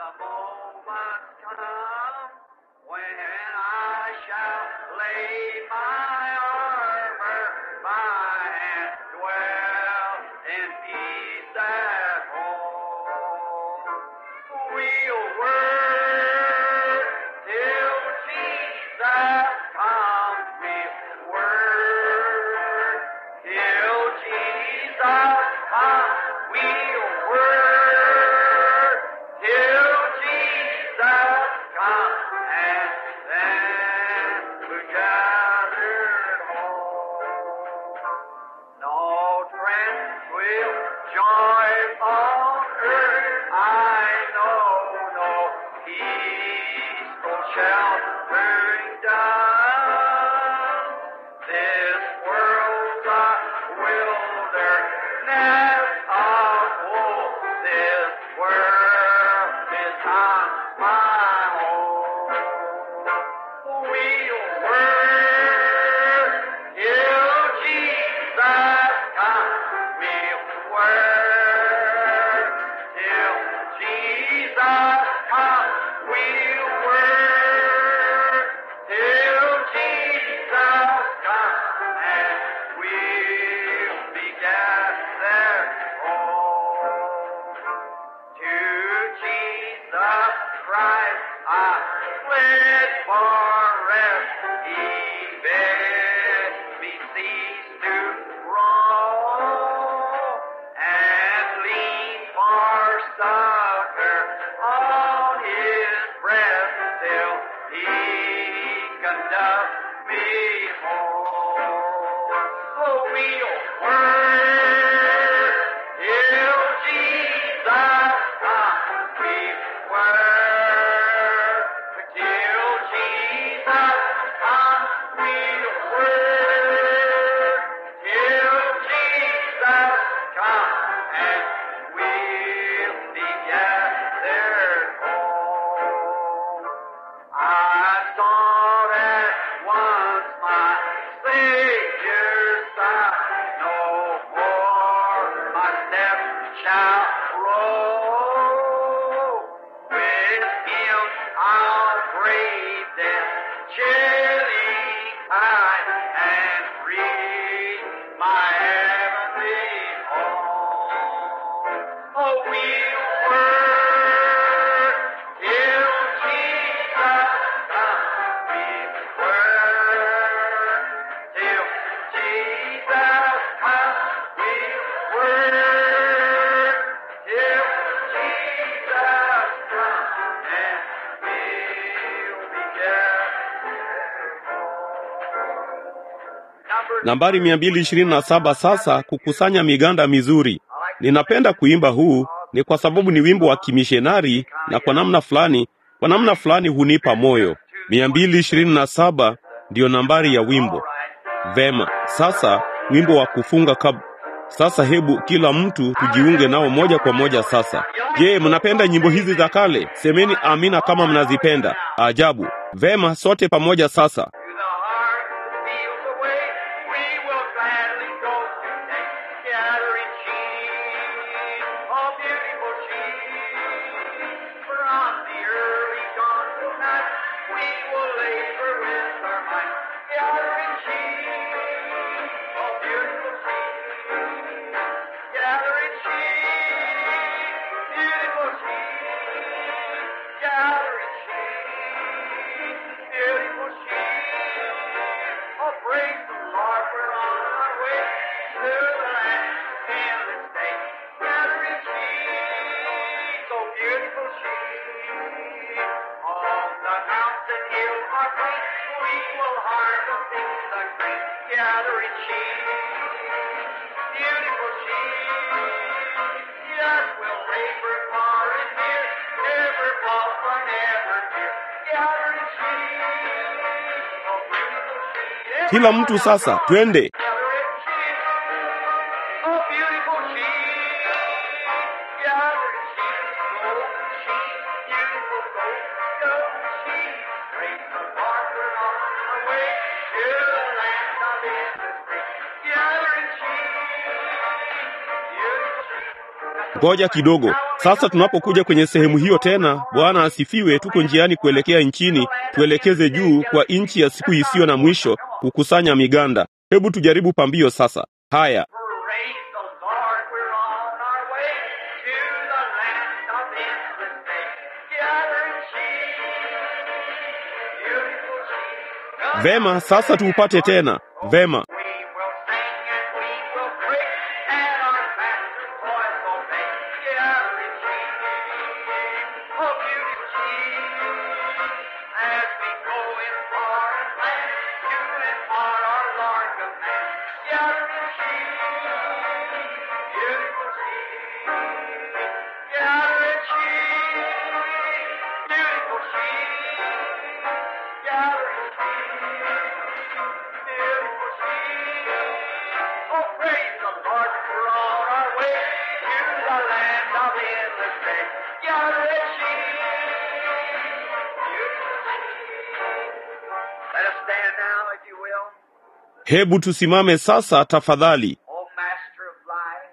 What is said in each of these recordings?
moment come when I shall lay my armor by and dwell in peace at home. We'll work till Jesus comes. We'll work till Jesus comes. We'll work till Jesus comes, and then we're gathered home. No tranquil joy on earth I know, no peaceful sheltering down. This world's a wilderness of woe. This world is not my home. We'll work till Jesus comes. We'll work till Jesus comes. We'll work till Jesus comes, and we'll be gathered home. To Jesus Christ I fled for rest. He bid me cease to roam and lean for succor on His breast till He conduct me home. So we'll work till Jesus comes. We work till Jesus comes. We'll work till Jesus comes, and we'll be gathered home. I saw that once my Savior's side, no more my steps shall roll. With Him I'll brave death, chilling tide, and reach my heavenly home. Oh, we'll work till Jesus comes. We'll work till Jesus comes. We'll work till Jesus comes, and we'll be gathered home. Nambari 227 sasa, kukusanya miganda mizuri. Ninapenda kuimba huu ni kwa sababu ni wimbo wa kimishonari na kwa namna fulani, kwa namna fulani hunipa moyo. 227 ndiyo nambari ya wimbo. Vema, sasa wimbo wa kufunga kab... Sasa hebu kila mtu tujiunge nao moja kwa moja sasa. Je, mnapenda nyimbo hizi za kale? Semeni amina kama mnazipenda. Ajabu. Vema, sote pamoja sasa. To the heart that feels the way, we will gladly go today. Gathering sheep, oh beautiful sheep, from the early dawn till night, we will labor with our might. Gathering sheep, oh beautiful sheep, gathering sheep, beautiful sheep, gathering sheep, beautiful sheep. Oh, praise the Lord, we're on our way to the land in this day. Gathering sheep, oh beautiful sheep. On the mountain hill or plain, we will harvest in the grain. Gathering sheep, beautiful sheep. Yes, we'll labor far and near, never fall for never fear. Gathering sheep, oh beautiful sheep. Kila mtu sasa, twende. Gathering sheep, oh beautiful sheep. Gathering sheep, golden sheep, beautiful gold, golden sheep. Praise the Lord, we're on our way to the land of industry. Gathering sheep, beautiful sheep. Ngoja kidogo. Sasa tunapokuja kwenye sehemu hiyo tena, Bwana asifiwe, tuko njiani kuelekea nchini, tuelekeze juu kwa nchi ya siku isiyo na mwisho, kukusanya miganda. Hebu tujaribu pambio sasa. Haya, Praise the Lord, we're on our way to the land of endless day. Gathering sheep, beautiful sheep. vema, sasa tuupate tena. Vema, We will sing and we will pray, and our Master's voice obey. Gathering sheep, oh beautiful sheep. As we go in foreign land, to impart our Lord command. Gathering sheep, beautiful sheep. Gathering sheep, beautiful sheep. Gathering sheep. Beautiful sheep. Oh, praise the Lord, we're on our way to the land of endless day. Gathering sheep. Beautiful sheep. Let us stand now, if you will. hebu tusimame sasa tafadhali. Oh, Master of life.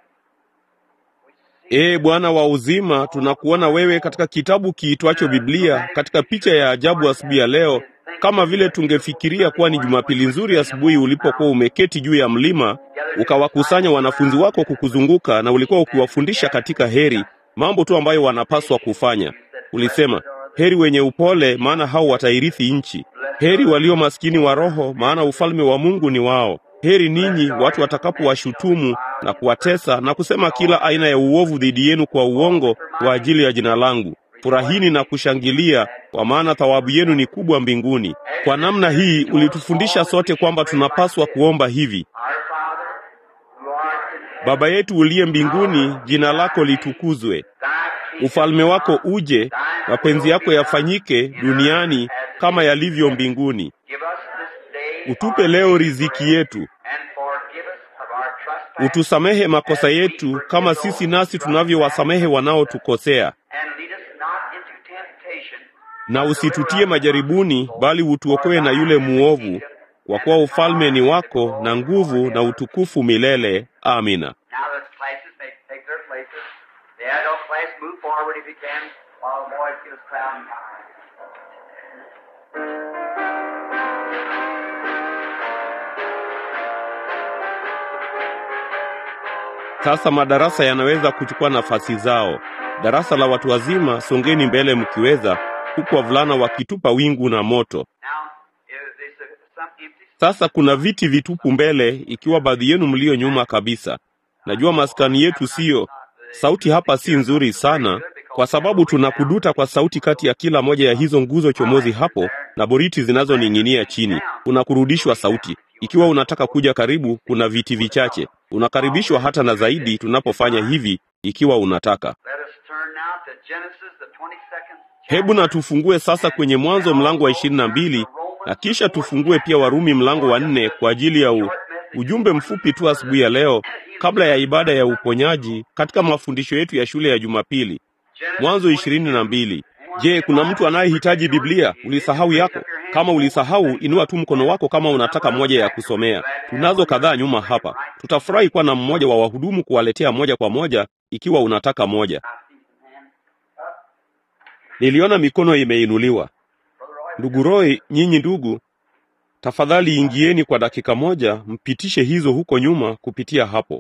we see Ee Bwana wa uzima, tunakuona wewe katika kitabu kiitwacho Biblia, katika picha ya ajabu asubuhi ya leo, kama vile tungefikiria kuwa ni Jumapili nzuri asubuhi ulipokuwa umeketi juu ya mlima, ukawakusanya wanafunzi wako kukuzunguka, na ulikuwa ukiwafundisha katika heri, mambo tu ambayo wanapaswa kufanya. Ulisema, heri wenye upole, maana hao watairithi nchi. Heri walio maskini wa roho, maana ufalme wa Mungu ni wao. Heri ninyi watu watakapowashutumu na kuwatesa na kusema kila aina ya uovu dhidi yenu kwa uongo kwa ajili ya jina langu. Furahini na kushangilia, kwa maana thawabu yenu ni kubwa mbinguni. Kwa namna hii ulitufundisha sote kwamba tunapaswa kuomba hivi: Our Father, who art in heaven, Baba yetu uliye mbinguni, jina lako litukuzwe, thy kingdom ufalme wako uje, mapenzi yako yafanyike duniani kama yalivyo mbinguni. give us this day Utupe leo riziki yetu, and forgive us of our trespasses, utusamehe makosa yetu kama sisi nasi tunavyowasamehe wanaotukosea, and lead us not into temptation, na usitutie majaribuni, bali utuokoe na yule muovu, kwa kuwa ufalme ni wako na nguvu na utukufu milele. Amina. Now the classes may take their places. The adult class move forward if you can, while the boys get us crowned. Sasa madarasa yanaweza kuchukua nafasi zao. Darasa la watu wazima, songeni mbele mkiweza, huku wavulana wakitupa wingu na moto. Now, is- there's a- some empty Sasa kuna viti vitupu mbele, ikiwa baadhi yenu mlio nyuma kabisa. Najua maskani yetu siyo, sauti hapa si nzuri sana, kwa sababu tunakuduta kwa sauti kati ya kila moja ya hizo nguzo chomozi hapo na boriti zinazoning'inia chini. Kuna kurudishwa sauti. Ikiwa unataka kuja karibu, kuna viti vichache. Unakaribishwa hata na zaidi tunapofanya hivi, ikiwa unataka. Let us turn now to Genesis, the 22nd Hebu na tufungue sasa kwenye Mwanzo mlango wa ishirini na mbili na kisha tufungue pia Warumi mlango wa nne kwa ajili ya u, ujumbe mfupi tu asubuhi ya leo kabla ya ibada ya uponyaji katika mafundisho yetu ya shule ya Jumapili. Mwanzo ishirini na mbili. Je, kuna mtu anayehitaji Biblia? Ulisahau yako? Kama ulisahau, inua tu mkono wako kama unataka moja ya kusomea. Tunazo kadhaa nyuma hapa. Tutafurahi kuwa na mmoja wa wahudumu kuwaletea moja kwa moja ikiwa unataka moja. Niliona mikono imeinuliwa. Ndugu Roy, nyinyi ndugu, tafadhali ingieni kwa dakika moja, mpitishe hizo huko nyuma kupitia hapo.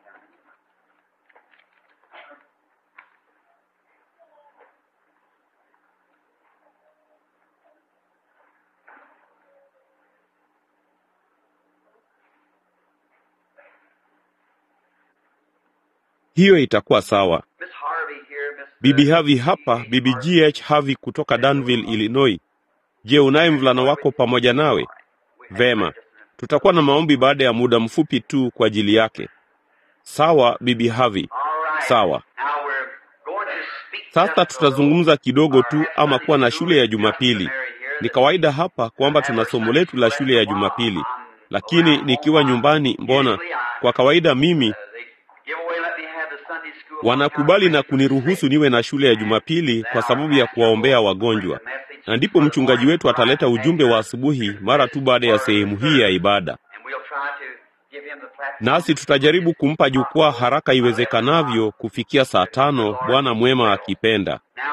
Hiyo itakuwa sawa. Miss Harvey here, Miss Bibi Havi hapa, Bibi GH Havi kutoka Danville, Illinois. Je, unaye mvulana wako pamoja nawe? Vema, tutakuwa na maombi baada ya muda mfupi tu kwa ajili yake. Sawa, Bibi Havi. All right. Sawa. Now we're going to speak Sasa just a little. tutazungumza kidogo tu ama kuwa na shule ya Jumapili. Ni kawaida hapa kwamba tuna somo letu la shule ya Jumapili, lakini nikiwa nyumbani, mbona kwa kawaida mimi They give away, let me have the Sunday school. wanakubali na kuniruhusu niwe na shule ya Jumapili kwa sababu ya kuwaombea wagonjwa, na ndipo mchungaji wetu ataleta ujumbe wa asubuhi mara tu baada ya sehemu hii ya ibada. And we'll try to give him the platform. nasi tutajaribu kumpa jukwaa haraka iwezekanavyo kufikia saa tano, Bwana mwema akipenda. Now,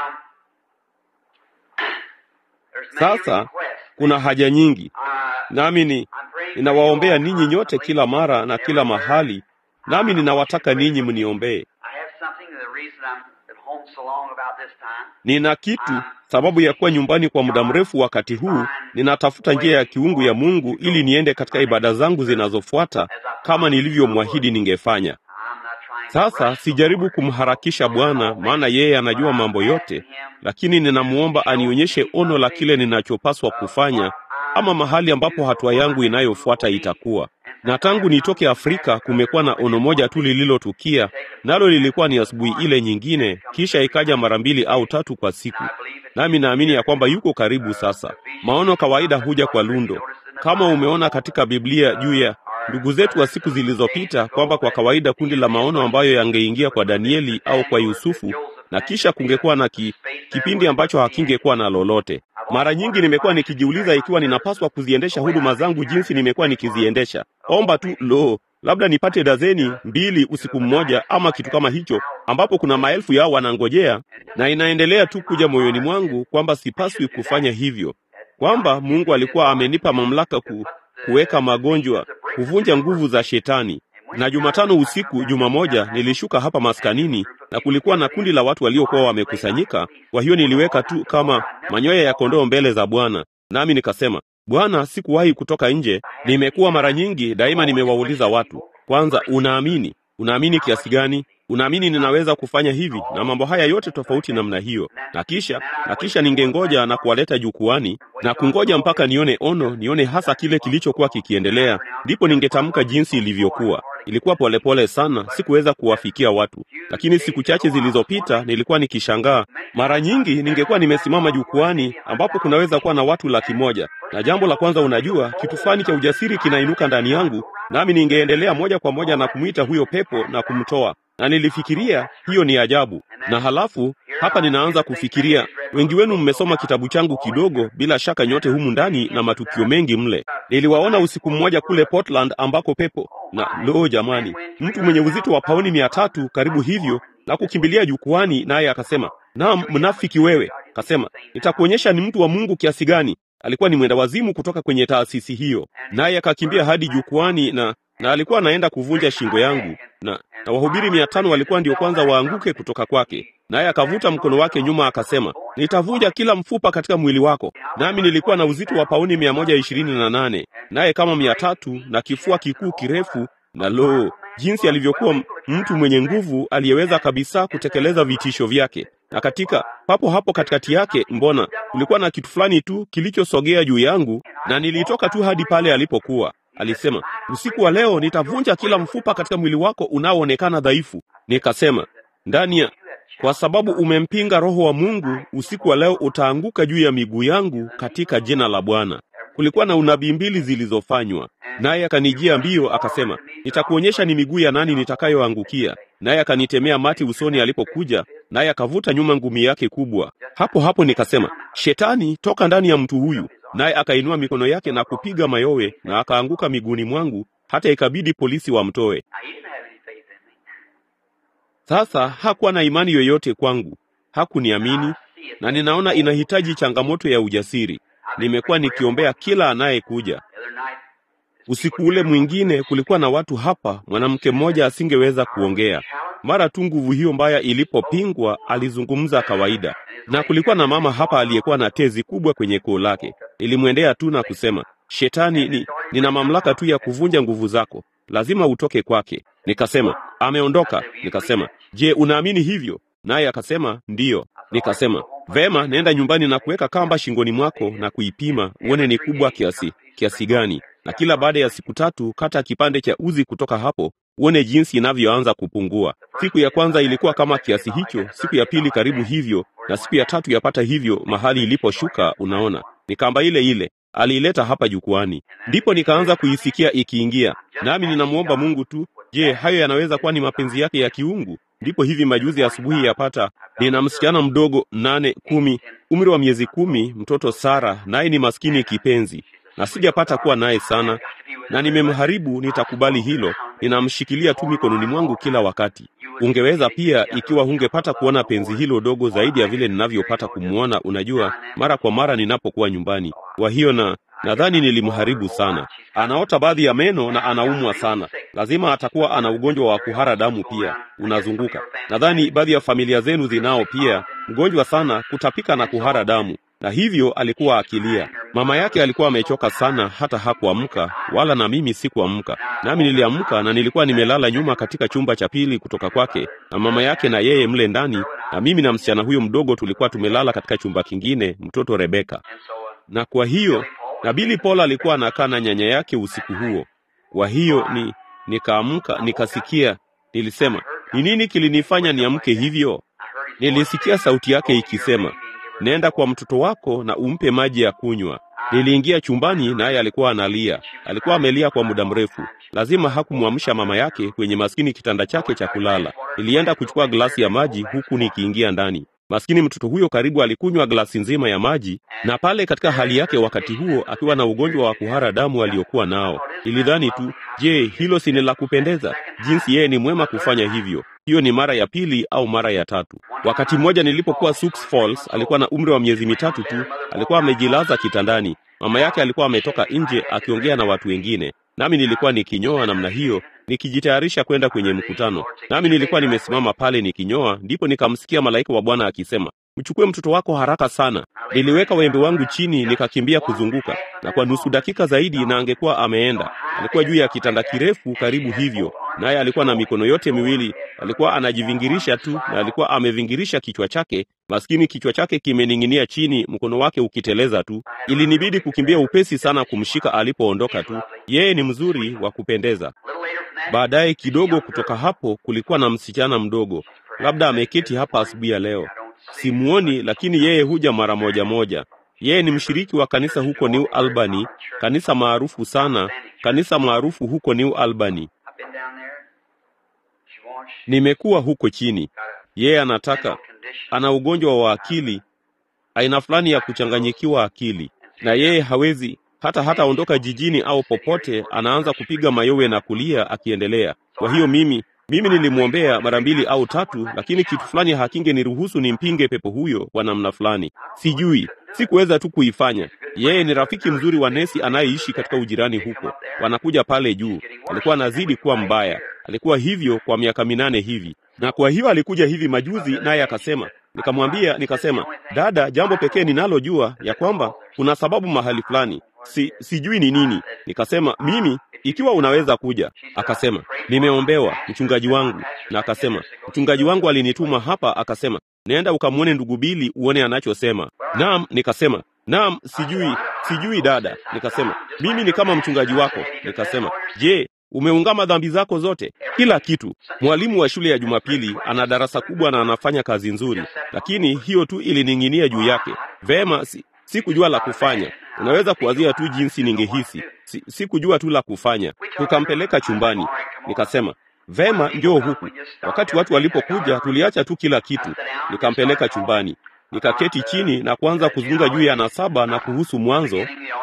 there's many Sasa requests. kuna haja nyingi, Uh, nami ni I'm praying for you ninawaombea all ninyi nyote kila mara na kila mahali, nami ninawataka ninyi mniombee. I have something, the reason I'm at home so long about this time, Nina kitu, sababu ya kuwa nyumbani kwa muda mrefu wakati huu, ninatafuta njia ya kiungu ya Mungu ili niende katika ibada zangu zinazofuata kama nilivyomwahidi ningefanya. I'm not trying to Sasa rush the sijaribu Lord. kumharakisha Bwana, maana yeye anajua mambo yote, lakini ninamuomba anionyeshe ono la kile ninachopaswa kufanya ama mahali ambapo hatua yangu inayofuata itakuwa. Na tangu nitoke Afrika kumekuwa na ono moja tu lililotukia, nalo lilikuwa ni asubuhi ile nyingine, kisha ikaja mara mbili au tatu kwa siku. Nami naamini ya kwamba yuko karibu sasa. Maono kawaida huja kwa lundo, kama umeona katika Biblia juu ya ndugu zetu wa siku zilizopita, kwamba kwa kawaida kundi la maono ambayo yangeingia kwa Danieli au kwa Yusufu, na kisha kungekuwa na ki, kipindi ambacho hakingekuwa na lolote. Mara nyingi nimekuwa nikijiuliza ikiwa ninapaswa kuziendesha huduma zangu jinsi nimekuwa nikiziendesha. Omba tu lo, labda nipate dazeni mbili usiku mmoja ama kitu kama hicho, ambapo kuna maelfu yao wanangojea, na inaendelea tu kuja moyoni mwangu kwamba sipaswi kufanya hivyo, kwamba Mungu alikuwa amenipa mamlaka ku, kuweka magonjwa, kuvunja nguvu za shetani. Na Jumatano usiku, juma moja, nilishuka hapa maskanini na kulikuwa na kundi la watu waliokuwa wamekusanyika. Kwa hiyo niliweka tu kama manyoya ya kondoo mbele za Bwana, nami nikasema, Bwana, sikuwahi kutoka nje. Nimekuwa mara nyingi, daima nimewauliza watu, kwanza, unaamini? Unaamini kiasi gani? Unaamini ninaweza kufanya hivi na mambo haya yote tofauti namna hiyo? Na kisha na kisha ningengoja na kuwaleta jukwani na kungoja mpaka nione ono, nione hasa kile kilichokuwa kikiendelea, ndipo ningetamka jinsi ilivyokuwa. Ilikuwa polepole pole sana, sikuweza kuwafikia watu, lakini siku chache zilizopita nilikuwa nikishangaa. Mara nyingi ningekuwa nimesimama jukwani ambapo kunaweza kuwa na watu laki moja, na jambo la kwanza, unajua, kitu fulani cha ujasiri kinainuka ndani yangu, nami ningeendelea moja kwa moja na kumwita huyo pepo na kumtoa na nilifikiria hiyo ni ajabu. Na halafu hapa ninaanza kufikiria, wengi wenu mmesoma kitabu changu kidogo, bila shaka nyote humu ndani na matukio mengi mle. Niliwaona usiku mmoja kule Portland ambako pepo na lo, jamani, mtu mwenye uzito wa pauni mia tatu karibu hivyo na kukimbilia jukwani, naye akasema, naam, mnafiki wewe. Akasema, nitakuonyesha ni mtu wa Mungu kiasi gani. Alikuwa ni mwenda wazimu kutoka kwenye taasisi hiyo, naye akakimbia hadi jukwani na na alikuwa anaenda kuvunja shingo yangu na, na wahubiri mia tano walikuwa ndio kwanza waanguke kutoka kwake, naye akavuta mkono wake nyuma akasema, nitavunja kila mfupa katika mwili wako. Nami nilikuwa na uzito wa pauni mia moja ishirini na nane naye kama mia tatu na kifua kikuu kirefu, na lo, jinsi alivyokuwa mtu mwenye nguvu aliyeweza kabisa kutekeleza vitisho vyake. Na katika papo hapo katikati yake, mbona kulikuwa na kitu fulani tu kilichosogea juu yangu, na nilitoka tu hadi pale alipokuwa. Alisema, usiku wa leo nitavunja kila mfupa katika mwili wako unaoonekana dhaifu. Nikasema ndani ya kwa sababu umempinga Roho wa Mungu, usiku wa leo utaanguka juu ya miguu yangu katika jina la Bwana. Kulikuwa na unabii mbili zilizofanywa, naye akanijia mbio akasema, nitakuonyesha ni miguu ya nani nitakayoangukia. Naye akanitemea mati usoni alipokuja, naye akavuta nyuma ngumi yake kubwa. Hapo hapo nikasema, Shetani, toka ndani ya mtu huyu naye akainua mikono yake na kupiga mayowe na akaanguka miguuni mwangu, hata ikabidi polisi wamtoe. Sasa hakuwa na imani yoyote kwangu, hakuniamini, na ninaona inahitaji changamoto ya ujasiri. Nimekuwa nikiombea kila anayekuja. Usiku ule mwingine kulikuwa na watu hapa, mwanamke mmoja asingeweza kuongea. Mara tu nguvu hiyo mbaya ilipopingwa, alizungumza kawaida, na kulikuwa na mama hapa aliyekuwa na tezi kubwa kwenye koo lake. Nilimwendea tu na kusema, Shetani, ni, nina mamlaka tu ya kuvunja nguvu zako, lazima utoke kwake. Nikasema, ameondoka. Nikasema, je, unaamini hivyo? Naye akasema ndiyo. Nikasema, vema, nenda nyumbani na kuweka kamba shingoni mwako na kuipima uone ni kubwa kiasi kiasi gani, na kila baada ya siku tatu kata kipande cha uzi kutoka hapo uone jinsi inavyoanza kupungua. Siku ya kwanza ilikuwa kama kiasi hicho, siku ya pili karibu hivyo, na siku ya tatu yapata hivyo. Mahali iliposhuka, unaona, ni kamba ile ile aliileta hapa jukwani, ndipo nikaanza kuisikia ikiingia, nami ninamwomba Mungu tu, je, hayo yanaweza kuwa ni mapenzi yake ya kiungu? Ndipo hivi majuzi asubuhi yapata, nina msichana mdogo nane kumi, umri wa miezi kumi, mtoto Sara, naye ni maskini kipenzi, na sijapata kuwa naye sana. na nimemharibu, nitakubali hilo. Ninamshikilia tu mikononi mwangu kila wakati. Ungeweza pia, ikiwa hungepata kuona penzi hilo dogo zaidi ya vile ninavyopata kumwona, unajua, mara kwa mara ninapokuwa nyumbani. Kwa hiyo na nadhani nilimharibu sana. Anaota baadhi ya meno na anaumwa sana. Lazima atakuwa ana ugonjwa wa kuhara damu pia unazunguka. Nadhani baadhi ya familia zenu zinao pia, mgonjwa sana, kutapika na kuhara damu na hivyo alikuwa akilia. Mama yake alikuwa amechoka sana, hata hakuamka, wala na mimi sikuamka. Nami niliamka na nilikuwa nimelala nyuma katika chumba cha pili kutoka kwake, na mama yake na yeye mle ndani, na mimi na msichana huyo mdogo tulikuwa tumelala katika chumba kingine, mtoto Rebeka. Na kwa hiyo na Billy Paul alikuwa anakaa na nyanya yake usiku huo. Kwa hiyo ni nikaamka, nikasikia, nilisema, ni nini kilinifanya niamke hivyo? Nilisikia sauti yake ikisema, nenda kwa mtoto wako na umpe maji ya kunywa. Niliingia chumbani, naye alikuwa analia. Alikuwa amelia kwa muda mrefu. Lazima hakumwamsha mama yake kwenye maskini kitanda chake cha kulala. Nilienda kuchukua glasi ya maji huku nikiingia ndani. Maskini mtoto huyo karibu alikunywa glasi nzima ya maji, na pale katika hali yake wakati huo akiwa na ugonjwa wa kuhara damu aliokuwa nao. Ilidhani tu, je, hilo si ni la kupendeza? Jinsi yeye ni mwema kufanya hivyo. Hiyo ni mara ya pili au mara ya tatu. Wakati mmoja nilipokuwa Sioux Falls, alikuwa na umri wa miezi mitatu tu, alikuwa amejilaza kitandani. Mama yake alikuwa ametoka nje akiongea na watu wengine, nami nilikuwa nikinyoa namna hiyo nikijitayarisha kwenda kwenye mkutano. Nami nilikuwa nimesimama pale nikinyoa, ndipo nikamsikia malaika wa Bwana akisema, mchukue mtoto wako haraka sana. Niliweka wembe wangu chini, nikakimbia kuzunguka, na kwa nusu dakika zaidi na angekuwa ameenda. Alikuwa juu ya kitanda kirefu karibu hivyo, naye alikuwa na mikono yote miwili, alikuwa anajivingirisha tu, na alikuwa amevingirisha kichwa chake. Maskini, kichwa chake kimening'inia chini, mkono wake ukiteleza tu. Ilinibidi kukimbia upesi sana kumshika alipoondoka tu. Yeye ni mzuri wa kupendeza. Baadaye kidogo kutoka hapo kulikuwa na msichana mdogo, labda ameketi hapa asubuhi ya leo. Simuoni, lakini yeye huja mara moja moja. Yeye ni mshiriki wa kanisa huko New Albany, kanisa maarufu sana, kanisa maarufu huko New Albany. Nimekuwa huko chini. Yeye anataka, ana ugonjwa wa akili, aina fulani ya kuchanganyikiwa akili, na yeye hawezi hata hata ondoka jijini au popote, anaanza kupiga mayowe na kulia akiendelea. Kwa hiyo mimi mimi nilimwombea mara mbili au tatu, lakini kitu fulani hakingeniruhusu nimpinge pepo huyo kwa namna fulani. Sijui, sikuweza tu kuifanya. Yeye ni rafiki mzuri wa nesi anayeishi katika ujirani huko, wanakuja pale juu. Alikuwa anazidi kuwa mbaya, alikuwa hivyo kwa miaka minane hivi, na kwa hiyo alikuja hivi majuzi, naye akasema Nikamwambia, nikasema, dada, jambo pekee ninalojua ya kwamba kuna sababu mahali fulani, si sijui ni nini. Nikasema mimi, ikiwa unaweza kuja. Akasema nimeombewa mchungaji wangu, na akasema mchungaji wangu alinituma hapa, akasema nenda ukamwone ndugu Bili uone anachosema. Naam, nikasema naam, sijui sijui dada. Nikasema mimi ni kama mchungaji wako. Nikasema je, umeungama dhambi zako zote, kila kitu. Mwalimu wa shule ya Jumapili ana darasa kubwa na anafanya kazi nzuri, lakini hiyo tu ilining'inia juu yake. Vema, si, sikujua la kufanya. Unaweza kuwazia tu jinsi ningehisi. Si, sikujua tu la kufanya. Tukampeleka chumbani, nikasema vema, njoo huku. Wakati watu walipokuja, tuliacha tu kila kitu, nikampeleka chumbani, nikaketi chini na kuanza kuzungumza juu ya nasaba na kuhusu mwanzo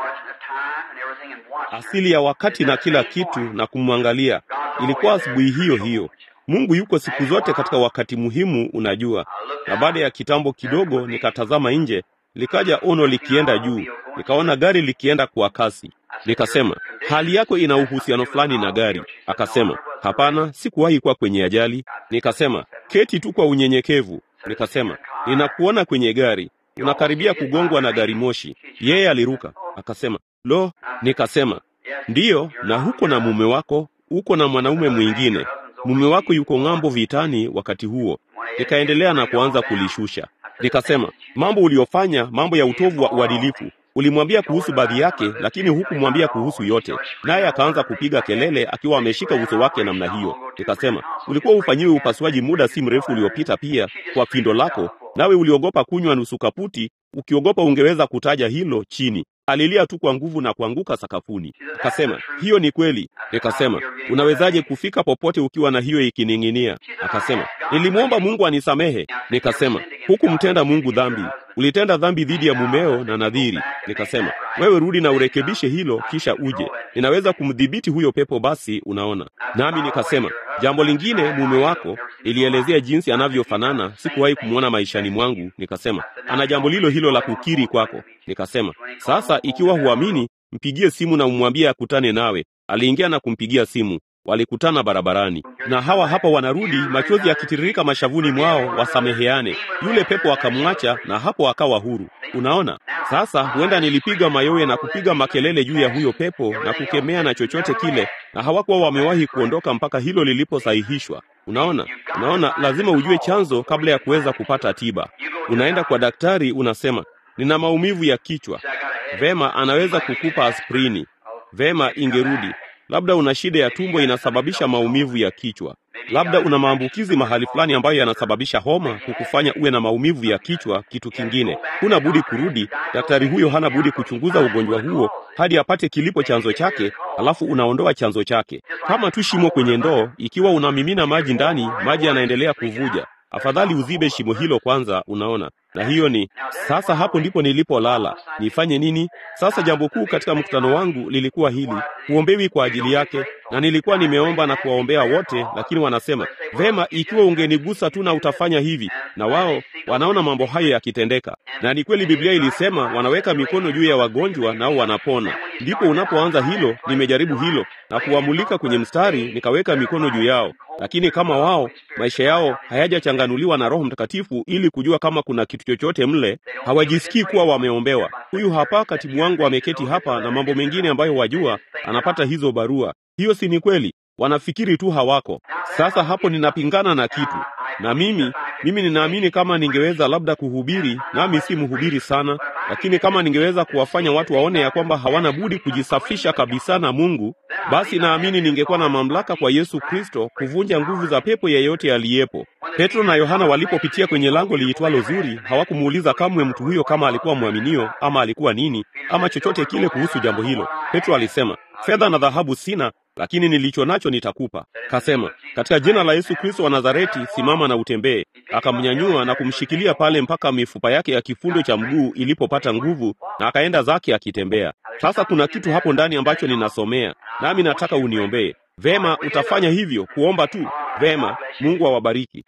asili ya wakati na kila kitu na kumwangalia. Ilikuwa asubuhi hiyo hiyo. Mungu yuko siku zote katika wakati muhimu, unajua. Na baada ya kitambo kidogo, nikatazama nje, likaja ono likienda juu, nikaona gari likienda kwa kasi. Nikasema, hali yako ina uhusiano fulani na gari. Akasema, hapana, sikuwahi kuwa kwenye ajali. Nikasema, keti tu kwa unyenyekevu. Nikasema, ninakuona kwenye gari, unakaribia kugongwa na gari moshi. Yeye aliruka akasema, lo. Nikasema, ndiyo, na huko na mume wako, uko na mwanaume mwingine. Mume wako yuko ng'ambo vitani wakati huo. Nikaendelea na kuanza kulishusha. Nikasema, mambo uliyofanya, mambo ya utovu wa uadilifu. Ulimwambia kuhusu baadhi yake, lakini hukumwambia kuhusu yote. Naye akaanza kupiga kelele akiwa ameshika uso wake namna hiyo. Nikasema, ulikuwa ufanyiwe upasuaji muda si mrefu uliopita pia kwa pindo lako, nawe uliogopa kunywa nusu kaputi, ukiogopa ungeweza kutaja hilo chini. Alilia tu kwa nguvu na kuanguka sakafuni. Akasema, hiyo ni kweli. Nikasema, unawezaje kufika popote ukiwa na hiyo ikining'inia? Akasema, nilimwomba Mungu anisamehe. Nikasema, hukumtenda Mungu dhambi, ulitenda dhambi dhidi ya mumeo na nadhiri. Nikasema, wewe rudi na urekebishe hilo, kisha uje. Ninaweza kumdhibiti huyo pepo. Basi unaona. Nami nikasema jambo lingine, mume wako, ilielezea jinsi anavyofanana. Sikuwahi kumwona maishani mwangu. Nikasema ana jambo lilo hilo la kukiri kwako. Nikasema sasa, ikiwa huamini, mpigie simu na umwambie akutane nawe. Aliingia na kumpigia simu walikutana barabarani, na hawa hapa wanarudi, machozi yakitiririka mashavuni mwao, wasameheane. Yule pepo akamwacha, na hapo akawa huru. Unaona, sasa huenda nilipiga mayowe na kupiga makelele juu ya huyo pepo na kukemea na chochote kile, na hawakuwa wamewahi kuondoka mpaka hilo liliposahihishwa. Unaona, unaona, lazima ujue chanzo kabla ya kuweza kupata tiba. Unaenda kwa daktari, unasema nina maumivu ya kichwa. Vema, anaweza kukupa aspirini. Vema, ingerudi Labda una shida ya tumbo inasababisha maumivu ya kichwa. Labda una maambukizi mahali fulani ambayo yanasababisha homa kukufanya uwe na maumivu ya kichwa. Kitu kingine, huna budi kurudi. Daktari huyo hana budi kuchunguza ugonjwa huo hadi apate kilipo chanzo chake, alafu unaondoa chanzo chake. Kama tu shimo kwenye ndoo, ikiwa unamimina maji ndani, maji yanaendelea kuvuja, afadhali uzibe shimo hilo kwanza. Unaona, na hiyo ni sasa. Hapo ndipo nilipolala. Nifanye nini sasa? Jambo kuu katika mkutano wangu lilikuwa hili, huombewi kwa ajili yake, na nilikuwa nimeomba na kuwaombea wote, lakini wanasema vema, ikiwa ungenigusa tu na utafanya hivi, na wao wanaona mambo hayo yakitendeka. Na ni kweli, Biblia ilisema wanaweka mikono juu ya wagonjwa nao wanapona. Ndipo unapoanza hilo, nimejaribu hilo na kuwamulika kwenye mstari, nikaweka mikono juu yao, lakini kama wao maisha yao hayajachanganuliwa na Roho Mtakatifu ili kujua kama kuna kitu chochote mle, hawajisikii kuwa wameombewa. Huyu hapa katibu wangu ameketi hapa na mambo mengine ambayo wajua, anapata hizo barua. Hiyo si ni kweli? Wanafikiri tu hawako. Sasa hapo ninapingana na kitu, na mimi mimi ninaamini kama ningeweza labda kuhubiri, nami si mhubiri sana, lakini kama ningeweza kuwafanya watu waone ya kwamba hawana budi kujisafisha kabisa na Mungu, basi naamini ningekuwa na mamlaka kwa Yesu Kristo kuvunja nguvu za pepo yeyote aliyepo. Petro na Yohana walipopitia kwenye lango liitwalo Zuri, hawakumuuliza kamwe mtu huyo kama alikuwa mwaminio ama alikuwa nini ama chochote kile kuhusu jambo hilo. Petro alisema, fedha na dhahabu sina, lakini nilicho nacho nitakupa. Kasema, katika jina la Yesu Kristo wa Nazareti, simama na utembee. Akamnyanyua na kumshikilia pale mpaka mifupa yake ya kifundo cha mguu ilipopata nguvu, na akaenda zake akitembea. Sasa kuna kitu hapo ndani ambacho ninasomea, nami nataka uniombee. Vema, utafanya hivyo, kuomba tu. Vema, Mungu awabariki.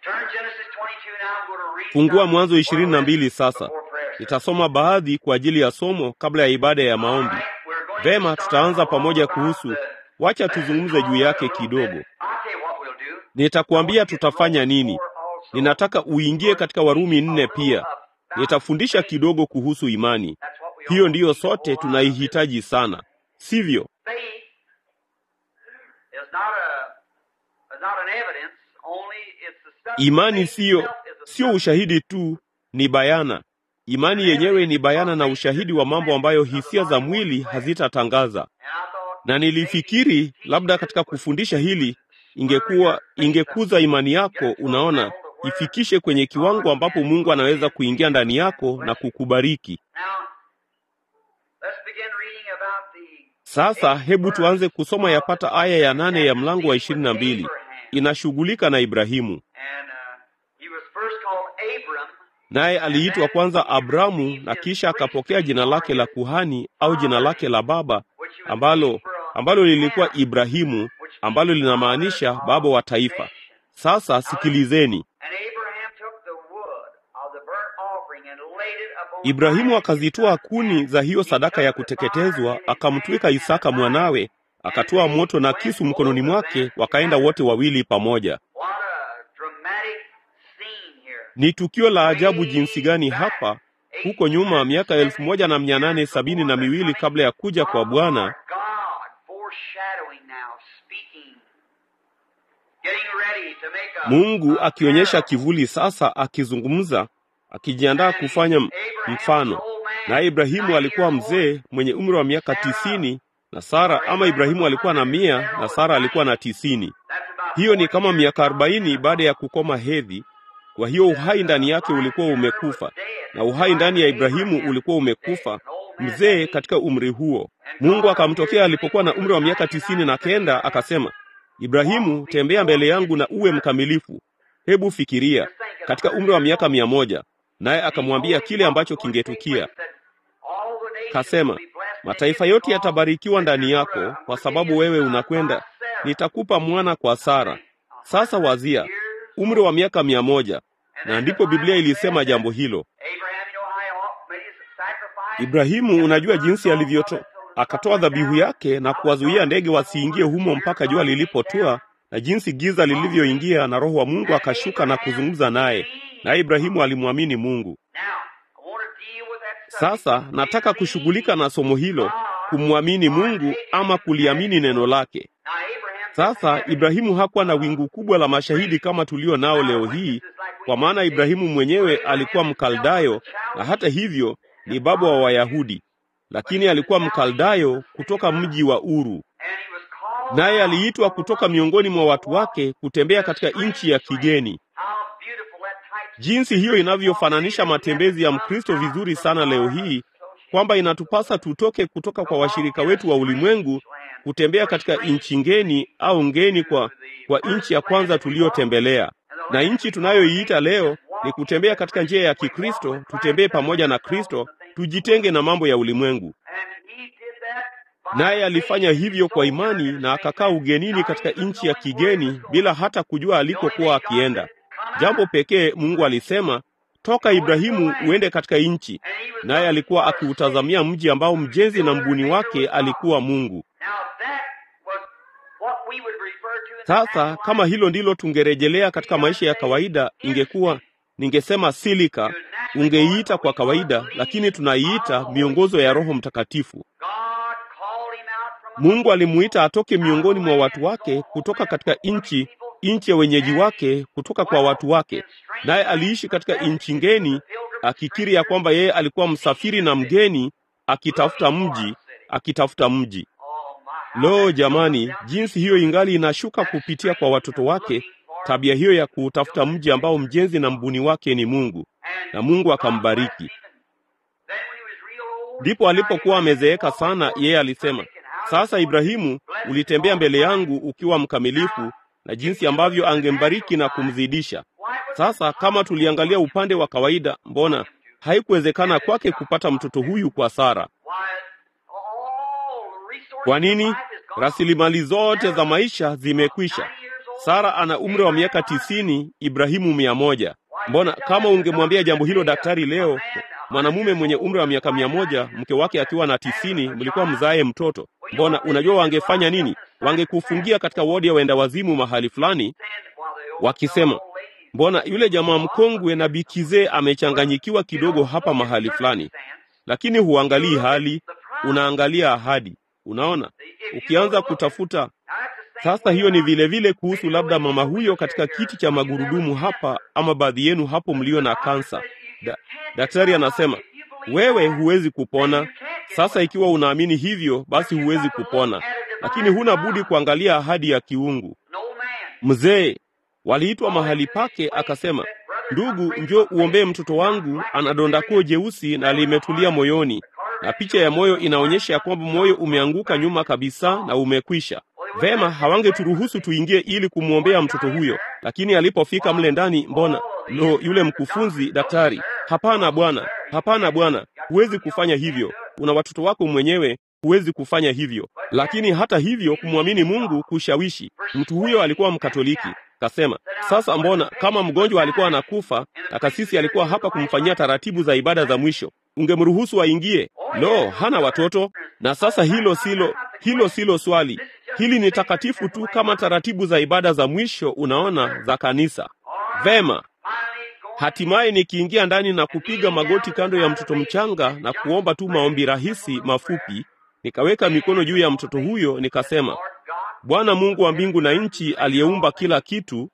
Fungua Mwanzo ishirini na mbili sasa. Nitasoma baadhi kwa ajili ya somo kabla ya ibada ya maombi. Vema, tutaanza pamoja kuhusu Wacha tuzungumze juu yake kidogo. Nitakuambia tutafanya nini. Ninataka uingie katika Warumi nne pia. Nitafundisha kidogo kuhusu imani. Hiyo ndiyo sote tunaihitaji sana, sivyo? Imani siyo sio ushahidi tu, ni bayana. Imani yenyewe ni bayana na ushahidi wa mambo ambayo hisia za mwili hazitatangaza na nilifikiri labda katika kufundisha hili ingekuwa ingekuza imani yako. Unaona, ifikishe kwenye kiwango ambapo Mungu anaweza kuingia ndani yako na kukubariki. Sasa hebu tuanze kusoma yapata aya ya nane ya mlango wa ishirini na mbili. Inashughulika na Ibrahimu, naye aliitwa kwanza Abramu na kisha akapokea jina lake la kuhani au jina lake la baba ambalo ambalo lilikuwa Ibrahimu, ambalo linamaanisha baba wa taifa. Sasa sikilizeni. Ibrahimu akazitoa kuni za hiyo sadaka ya kuteketezwa, akamtwika Isaka mwanawe, akatoa moto na kisu mkononi mwake, wakaenda wote wawili pamoja. Ni tukio la ajabu jinsi gani hapa huko nyuma, miaka elfu moja na mia nane sabini na miwili kabla ya kuja kwa Bwana Mungu akionyesha kivuli sasa, akizungumza, akijiandaa kufanya mfano. Naye Ibrahimu alikuwa mzee mwenye umri wa miaka tisini na Sara, ama Ibrahimu alikuwa na mia na Sara alikuwa na tisini. Hiyo ni kama miaka arobaini baada ya kukoma hedhi. Kwa hiyo uhai ndani yake ulikuwa umekufa, na uhai ndani ya Ibrahimu ulikuwa umekufa, mzee katika umri huo. Mungu akamtokea alipokuwa na umri wa miaka tisini na kenda, akasema Ibrahimu, tembea mbele yangu na uwe mkamilifu. Hebu fikiria, katika umri wa miaka mia moja. Naye akamwambia kile ambacho kingetukia. Kasema, mataifa yote yatabarikiwa ndani yako, kwa sababu wewe unakwenda, nitakupa mwana kwa Sara. Sasa wazia umri wa miaka mia moja, na ndipo Biblia ilisema jambo hilo. Ibrahimu, unajua jinsi alivyotoa, akatoa dhabihu yake na kuwazuia ndege wasiingie humo mpaka jua lilipotua, na jinsi giza lilivyoingia, na Roho wa Mungu akashuka na kuzungumza naye, naye Ibrahimu alimwamini Mungu. Sasa nataka kushughulika na somo hilo, kumwamini Mungu ama kuliamini neno lake. Sasa Ibrahimu hakuwa na wingu kubwa la mashahidi kama tulio nao leo hii, kwa maana Ibrahimu mwenyewe alikuwa Mkaldayo na hata hivyo ni baba wa Wayahudi, lakini alikuwa Mkaldayo kutoka mji wa Uru, naye aliitwa kutoka miongoni mwa watu wake kutembea katika nchi ya kigeni. Jinsi hiyo inavyofananisha matembezi ya Mkristo vizuri sana leo hii, kwamba inatupasa tutoke kutoka kwa washirika wetu wa ulimwengu kutembea katika nchi ngeni au ngeni kwa, kwa nchi ya kwanza tuliyotembelea, na nchi tunayoiita leo ni kutembea katika njia ya Kikristo. Tutembee pamoja na Kristo, tujitenge na mambo ya ulimwengu. Naye alifanya hivyo kwa imani na akakaa ugenini katika nchi ya kigeni bila hata kujua alikokuwa akienda. Jambo pekee Mungu alisema, toka Ibrahimu uende katika nchi, naye alikuwa akiutazamia mji ambao mjenzi na mbuni wake alikuwa Mungu. Sasa kama hilo ndilo tungerejelea katika maisha ya kawaida, ingekuwa ningesema silika, ungeiita kwa kawaida, lakini tunaiita miongozo ya Roho Mtakatifu. Mungu alimuita atoke miongoni mwa watu wake, kutoka katika nchi nchi ya wenyeji wake, kutoka kwa watu wake, naye aliishi katika nchi ngeni, akikiri ya kwamba yeye alikuwa msafiri na mgeni, akitafuta mji, akitafuta mji. Lo, jamani, jinsi hiyo ingali inashuka kupitia kwa watoto wake, tabia hiyo ya kuutafuta mji ambao mjenzi na mbuni wake ni Mungu, na Mungu akambariki. Ndipo alipokuwa amezeeka sana, yeye alisema, sasa Ibrahimu, ulitembea mbele yangu ukiwa mkamilifu, na jinsi ambavyo angembariki na kumzidisha. Sasa kama tuliangalia upande wa kawaida, mbona haikuwezekana kwake kupata mtoto huyu kwa Sara? Kwa nini? Rasilimali zote za maisha zimekwisha. Sara ana umri wa miaka tisini, Ibrahimu mia moja. Mbona kama ungemwambia jambo hilo daktari leo, mwanamume mwenye umri wa miaka mia moja, mke wake akiwa na tisini, mlikuwa mzae mtoto, mbona unajua wangefanya nini? Wangekufungia katika wodi ya wenda wazimu mahali fulani, wakisema mbona yule jamaa mkongwe na bikizee amechanganyikiwa kidogo hapa mahali fulani. Lakini huangalii hali, unaangalia ahadi. Unaona, ukianza kutafuta sasa, hiyo ni vile vile kuhusu labda mama huyo katika kiti cha magurudumu hapa, ama baadhi yenu hapo mlio na kansa. Da, daktari anasema wewe huwezi kupona. Sasa ikiwa unaamini hivyo, basi huwezi kupona, lakini huna budi kuangalia ahadi ya kiungu. Mzee waliitwa mahali pake, akasema, ndugu, njoo uombee mtoto wangu, ana donda kuu jeusi na limetulia moyoni, na picha ya moyo inaonyesha ya kwamba moyo umeanguka nyuma kabisa na umekwisha. Vema, hawangeturuhusu tuingie ili kumwombea mtoto huyo, lakini alipofika mle ndani, mbona lo, yule mkufunzi daktari, hapana bwana, hapana bwana, huwezi kufanya hivyo, una watoto wako mwenyewe, huwezi kufanya hivyo. Lakini hata hivyo, kumwamini Mungu kushawishi. Mtu huyo alikuwa Mkatoliki. Kasema, sasa mbona kama mgonjwa alikuwa anakufa na kasisi alikuwa hapa kumfanyia taratibu za ibada za mwisho, ungemruhusu aingie? Lo, hana watoto. Na sasa hilo silo hilo silo swali. Hili ni takatifu tu kama taratibu za ibada za mwisho, unaona, za kanisa. Vema, hatimaye nikiingia ndani na kupiga magoti kando ya mtoto mchanga na kuomba tu maombi rahisi mafupi, nikaweka mikono juu ya mtoto huyo, nikasema, Bwana Mungu wa mbingu na nchi, aliyeumba kila kitu,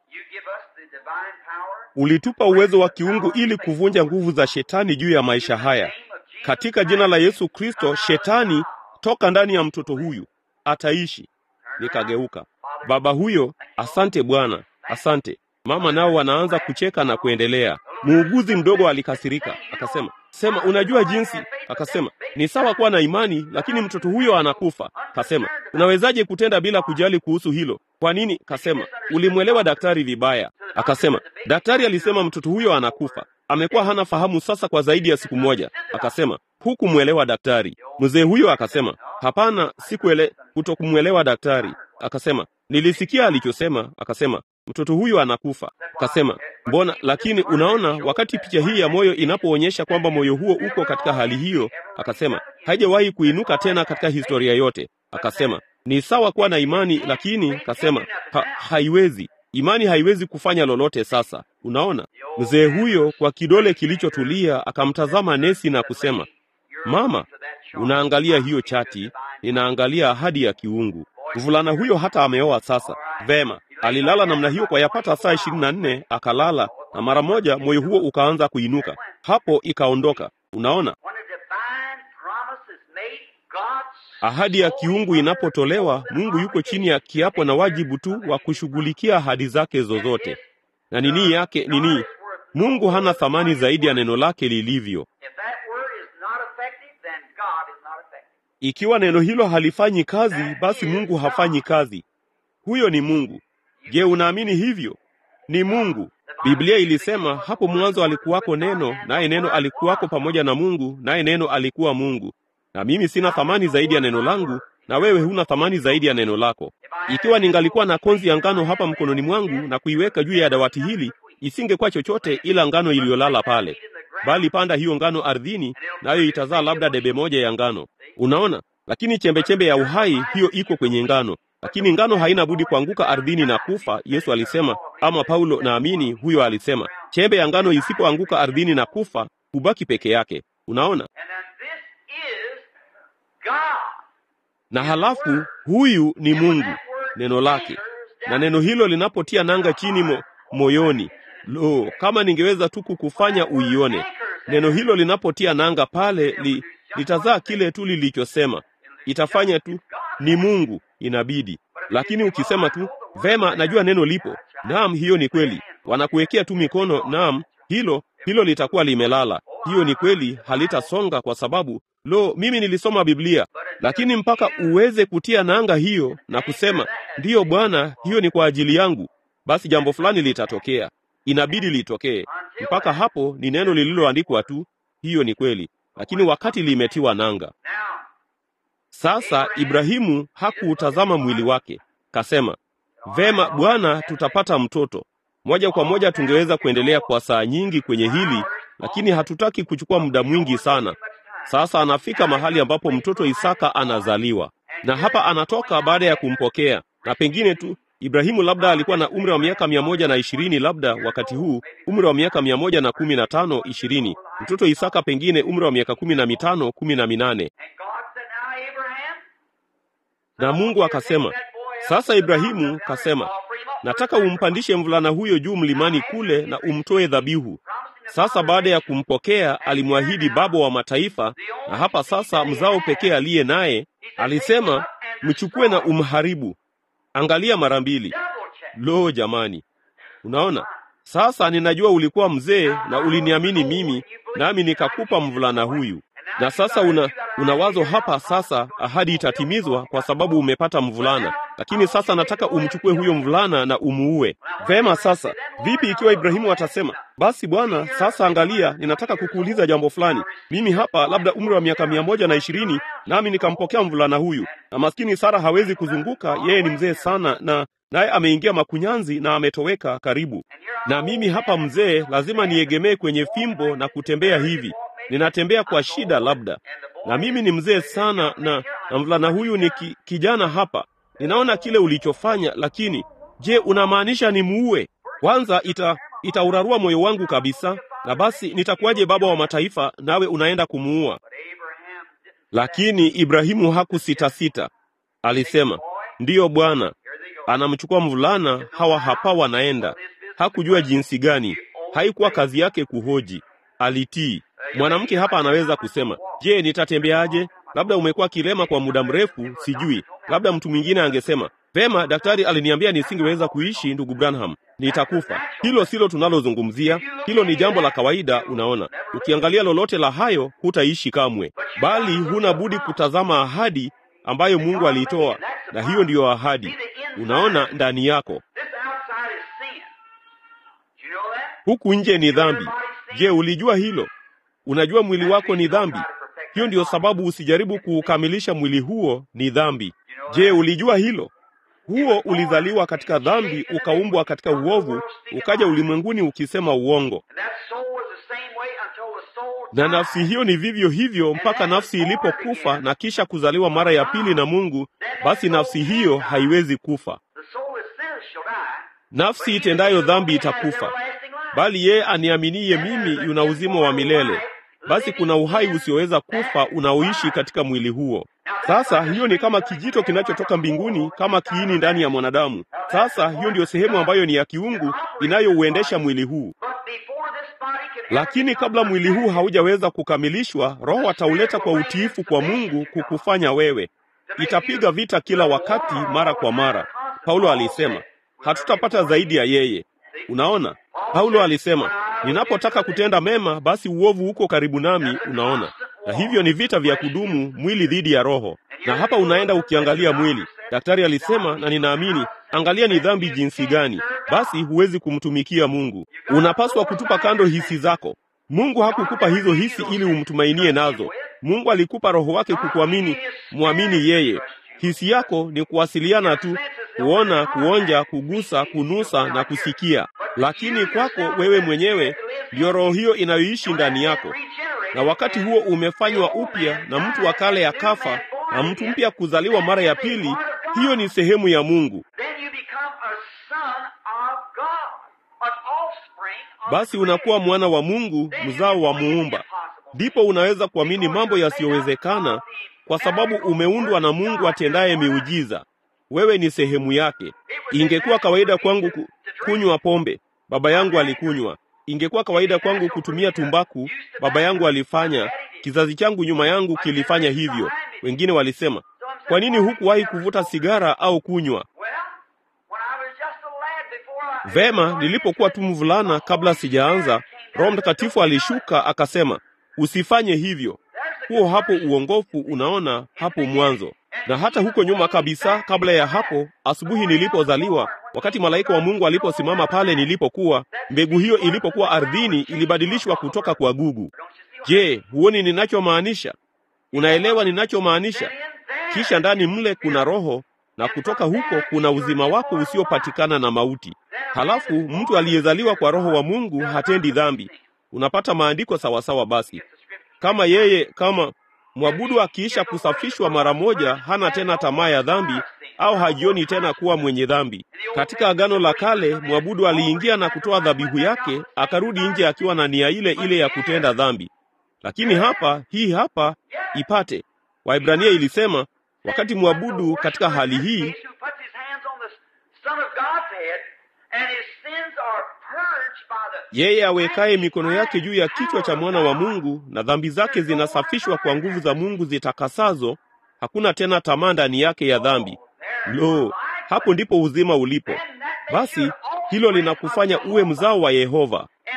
ulitupa uwezo wa kiungu ili kuvunja nguvu za shetani juu ya maisha haya. Katika jina la Yesu Kristo, shetani toka ndani ya mtoto huyu, ataishi. Nikageuka. Baba huyo, asante Bwana, asante. Mama nao wanaanza kucheka na kuendelea. Muuguzi mdogo alikasirika, akasema, sema, unajua jinsi. Akasema, ni sawa kuwa na imani, lakini mtoto huyo anakufa. Kasema, unawezaje kutenda bila kujali kuhusu hilo? Kwa nini? Kasema, ulimwelewa daktari vibaya. Akasema, daktari alisema mtoto huyo anakufa, amekuwa hana fahamu sasa kwa zaidi ya siku moja. Akasema, hukumwelewa daktari. Mzee huyo akasema, hapana, sikuele kutokumwelewa daktari. Akasema, nilisikia alichosema. Akasema, mtoto huyu anakufa. Akasema, mbona? Lakini unaona, wakati picha hii ya moyo inapoonyesha kwamba moyo huo uko katika hali hiyo, akasema, haijawahi kuinuka tena katika historia yote. Akasema, ni sawa kuwa na imani, lakini akasema, ha, haiwezi imani haiwezi kufanya lolote. Sasa unaona, mzee huyo kwa kidole kilichotulia akamtazama nesi na kusema, mama, unaangalia hiyo chati, ninaangalia ahadi ya kiungu. Mvulana huyo hata ameoa sasa. Vema, alilala namna hiyo kwa yapata saa ishirini na nne akalala, na mara moja moyo huo ukaanza kuinuka, hapo ikaondoka. Unaona, When a divine promise is made, God ahadi ya kiungu inapotolewa, Mungu yuko chini ya kiapo na wajibu tu wa kushughulikia ahadi zake zozote. Na nini yake nini? Mungu hana thamani zaidi ya neno lake lilivyo. If that word is not effective, then God is not effective. Ikiwa neno hilo halifanyi kazi, basi Mungu hafanyi kazi. Huyo ni Mungu. Je, unaamini hivyo? Ni Mungu. Biblia ilisema hapo mwanzo alikuwako neno, naye neno alikuwako pamoja na Mungu, naye neno alikuwa Mungu. Na mimi sina thamani zaidi ya neno langu, na wewe huna thamani zaidi ya neno lako. Ikiwa ningalikuwa na konzi ya ngano hapa mkononi mwangu na kuiweka juu ya dawati hili, isingekuwa chochote ila ngano iliyolala pale. Bali panda hiyo ngano ardhini, nayo itazaa labda debe moja ya ngano. Unaona? Lakini chembechembe ya uhai hiyo iko kwenye ngano. Lakini ngano haina budi kuanguka ardhini na kufa, Yesu alisema, ama Paulo naamini huyo alisema. Chembe ya ngano isipoanguka ardhini na kufa, hubaki peke yake. Unaona? And then this is God. Na halafu huyu ni Mungu, neno lake. Na neno hilo linapotia nanga chini mo, moyoni, lo, kama ningeweza tu kukufanya uione. Neno hilo linapotia nanga pale, li, litazaa kile tu lilichosema. Itafanya tu, ni Mungu, inabidi. Lakini ukisema tu, vema, najua neno lipo, naam, hiyo ni kweli, wanakuwekea tu mikono, naam, hilo hilo litakuwa limelala. Hiyo ni kweli, halitasonga kwa sababu lo, mimi nilisoma Biblia. Lakini mpaka uweze kutia nanga hiyo na kusema ndiyo Bwana, hiyo ni kwa ajili yangu, basi jambo fulani litatokea, inabidi litokee. Mpaka hapo ni neno lililoandikwa tu, hiyo ni kweli, lakini wakati limetiwa nanga. Now, Sasa Ibrahimu hakuutazama mwili wake, kasema, vema Bwana, tutapata mtoto. Moja kwa moja tungeweza kuendelea kwa saa nyingi kwenye hili, lakini hatutaki kuchukua muda mwingi sana. Sasa anafika mahali ambapo mtoto Isaka anazaliwa, na hapa anatoka baada ya kumpokea, na pengine tu Ibrahimu labda alikuwa na umri wa miaka mia moja na ishirini labda wakati huu umri wa miaka mia moja na kumi na tano ishirini mtoto Isaka pengine umri wa miaka kumi na mitano kumi na minane and God said, Now, Abraham, na Mungu akasema, sasa Ibrahimu kasema, nataka umpandishe mvulana huyo juu mlimani kule na umtoe dhabihu. Sasa baada ya kumpokea, alimwahidi baba wa mataifa, na hapa sasa mzao pekee aliye naye alisema, mchukue na umharibu. Angalia mara mbili. double check. Lo, jamani, unaona sasa, ninajua ulikuwa mzee na uliniamini mimi, nami nikakupa mvulana huyu. Na sasa una, una wazo hapa sasa, ahadi itatimizwa kwa sababu umepata mvulana, lakini sasa nataka umchukue huyo mvulana na umuue. Vema, sasa vipi ikiwa Ibrahimu atasema basi bwana, sasa angalia, ninataka kukuuliza jambo fulani. Mimi hapa labda umri wa miaka mia moja na ishirini nami nikampokea mvulana huyu, na maskini Sara hawezi kuzunguka, yeye ni mzee sana, na naye ameingia makunyanzi na ametoweka karibu. Na mimi hapa mzee, lazima niegemee kwenye fimbo na kutembea hivi, ninatembea kwa shida labda, na mimi ni mzee sana, na, na mvulana huyu ni ki, kijana hapa. Ninaona kile ulichofanya, lakini je, unamaanisha nimuue? Kwanza ita itaurarua moyo wangu kabisa, na basi nitakuwaje baba wa mataifa, nawe unaenda kumuua? But Abraham didn't. Lakini Ibrahimu hakusitasita, alisema ndiyo Bwana. Here they go. Anamchukua mvulana, hawa hapa wanaenda. Hakujua jinsi gani, haikuwa kazi yake kuhoji, alitii. Mwanamke hapa anaweza kusema, je, nitatembeaje? Labda umekuwa kilema kwa muda mrefu, sijui. Labda mtu mwingine angesema, vema, daktari aliniambia nisingeweza kuishi, ndugu Branham, nitakufa. Hilo silo tunalozungumzia, hilo ni jambo la kawaida. Unaona, ukiangalia lolote la hayo, hutaishi kamwe, bali huna budi kutazama ahadi ambayo Mungu aliitoa, na hiyo ndiyo ahadi. Unaona ndani yako, This outside is sin. Do you know that? huku nje ni dhambi. Je, ulijua hilo? Unajua mwili wako ni dhambi. Hiyo ndiyo sababu usijaribu kuukamilisha mwili huo, ni dhambi. Je, ulijua hilo? Huo ulizaliwa katika dhambi, ukaumbwa katika uovu, ukaja ulimwenguni ukisema uongo. And that soul was the same way until the soul Na died. nafsi hiyo ni vivyo hivyo mpaka nafsi ilipokufa na kisha kuzaliwa mara ya pili na Mungu, basi nafsi hiyo haiwezi kufa. The soul that sinneth shall die. Nafsi itendayo dhambi itakufa, bali yeye aniaminiye mimi yuna uzima wa milele. Basi kuna uhai usioweza kufa unaoishi katika mwili huo. Sasa hiyo ni kama kijito kinachotoka mbinguni, kama kiini ndani ya mwanadamu. Sasa hiyo ndiyo sehemu ambayo ni ya kiungu inayouendesha mwili huu. But before this body can ever Lakini become kabla mwili huu haujaweza kukamilishwa, Roho atauleta kwa utiifu kwa Mungu kukufanya wewe. Itapiga vita kila wakati, mara kwa mara. Paulo alisema hatutapata zaidi ya yeye. Unaona, Paulo alisema ninapotaka kutenda mema, basi uovu uko karibu nami. Unaona, na hivyo ni vita vya kudumu, mwili dhidi ya roho. Na hapa unaenda ukiangalia mwili. Daktari alisema, na ninaamini, angalia ni dhambi jinsi gani, basi huwezi kumtumikia Mungu. Unapaswa kutupa kando hisi zako. Mungu hakukupa hizo hisi ili umtumainie nazo. Mungu alikupa roho wake kukuamini, mwamini yeye. Hisi yako ni kuwasiliana tu, kuona, kuonja, kugusa, kunusa na kusikia. Lakini kwako wewe mwenyewe ndiyo roho hiyo inayoishi ndani yako, na wakati huo umefanywa upya na mtu wa kale akafa na mtu mpya kuzaliwa mara ya pili. Hiyo ni sehemu ya Mungu. Then you become a son of God, an offspring of Basi unakuwa mwana wa Mungu, mzao wa Muumba. Ndipo unaweza kuamini mambo yasiyowezekana, kwa sababu umeundwa na Mungu atendaye miujiza. Wewe ni sehemu yake. Ingekuwa kawaida kwangu ku, kunywa pombe, baba yangu alikunywa. Ingekuwa kawaida kwangu kutumia tumbaku, baba yangu alifanya. Kizazi changu nyuma yangu kilifanya hivyo. Wengine walisema, kwa nini hukuwahi kuvuta sigara au kunywa? Well, when I was just a lad before I Vema, nilipokuwa tu mvulana, kabla sijaanza, Roho Mtakatifu alishuka akasema, usifanye hivyo. Huo hapo uongofu, unaona hapo mwanzo. Na hata huko nyuma kabisa, kabla ya hapo, asubuhi nilipozaliwa, wakati malaika wa Mungu aliposimama pale nilipokuwa, mbegu hiyo ilipokuwa ardhini ilibadilishwa kutoka kwa gugu. Je, huoni ninachomaanisha? Unaelewa ninachomaanisha? Kisha ndani mle kuna roho na kutoka huko kuna uzima wako usiopatikana na mauti. Halafu mtu aliyezaliwa kwa roho wa Mungu hatendi dhambi. Unapata maandiko sawasawa. Basi kama yeye, kama mwabudu akiisha kusafishwa mara moja, hana tena tamaa ya dhambi au hajioni tena kuwa mwenye dhambi. Katika Agano la Kale, mwabudu aliingia na kutoa dhabihu yake, akarudi nje akiwa na nia ile ile ya kutenda dhambi. Lakini hapa, hii hapa ipate. Waibrania ilisema wakati mwabudu katika hali hii who puts his hands on the Son of God's head, and his sins are purged by the yeye awekaye mikono yake juu ya kichwa cha mwana wa Mungu na dhambi zake zinasafishwa kwa nguvu za Mungu zitakasazo, hakuna tena tamaa ndani yake ya dhambi. Lo, hapo ndipo uzima ulipo. Basi hilo linakufanya uwe mzao wa Yehova, and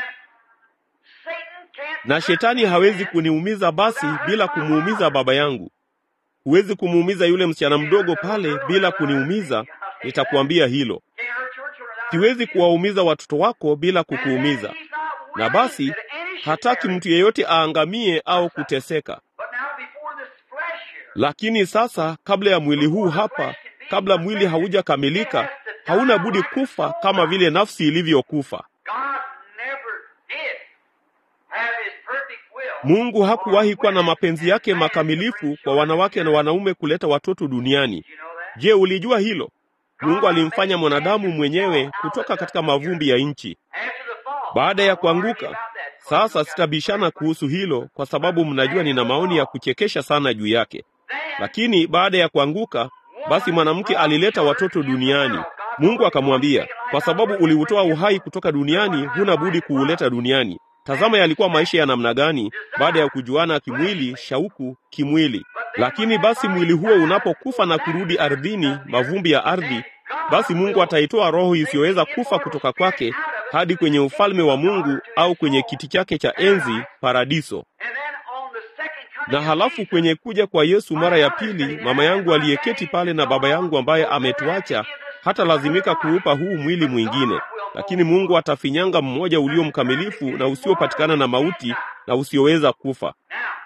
Satan can't na shetani hawezi kuniumiza basi bila kumuumiza baba yangu. Huwezi kumuumiza yule msichana mdogo pale bila kuniumiza. Nitakuambia hilo. can't hurt your children. Siwezi kuwaumiza watoto wako bila kukuumiza. He's not Na willing basi that any should hataki perish. mtu yeyote aangamie au kuteseka. But now before this flesh here, Lakini sasa, kabla ya mwili huu hapa, kabla mwili haujakamilika, hauna budi kufa kama vile nafsi ilivyokufa. God never did have his perfect will. Mungu hakuwahi kuwa na mapenzi yake makamilifu kwa wanawake na wanaume kuleta watoto duniani. You know that? Je, ulijua hilo? Mungu alimfanya mwanadamu mwenyewe kutoka katika mavumbi ya nchi. After the fall. Baada ya I'll argue kuanguka, about that. sasa sitabishana kuhusu hilo, kwa sababu mnajua nina maoni ya kuchekesha sana juu yake. Then, Lakini baada ya kuanguka, basi mwanamke alileta watoto duniani. Mungu akamwambia, kwa sababu uliutoa uhai kutoka duniani, huna budi kuuleta duniani. Tazama yalikuwa maisha ya namna gani baada ya kujuana kimwili, shauku kimwili. Lakini basi mwili huo unapokufa na kurudi ardhini, mavumbi ya ardhi, basi Mungu ataitoa roho isiyoweza kufa kutoka kwake hadi kwenye ufalme wa Mungu au kwenye kiti chake cha enzi paradiso. and then on the second coming Na of halafu Jesus, kwenye kuja kwa Yesu mara ya pili, mama yangu aliyeketi pale na baba yangu ambaye ametuacha hata lazimika kuupa huu mwili mwingine, lakini Mungu atafinyanga mmoja ulio mkamilifu na usiopatikana na mauti na usioweza kufa. Now,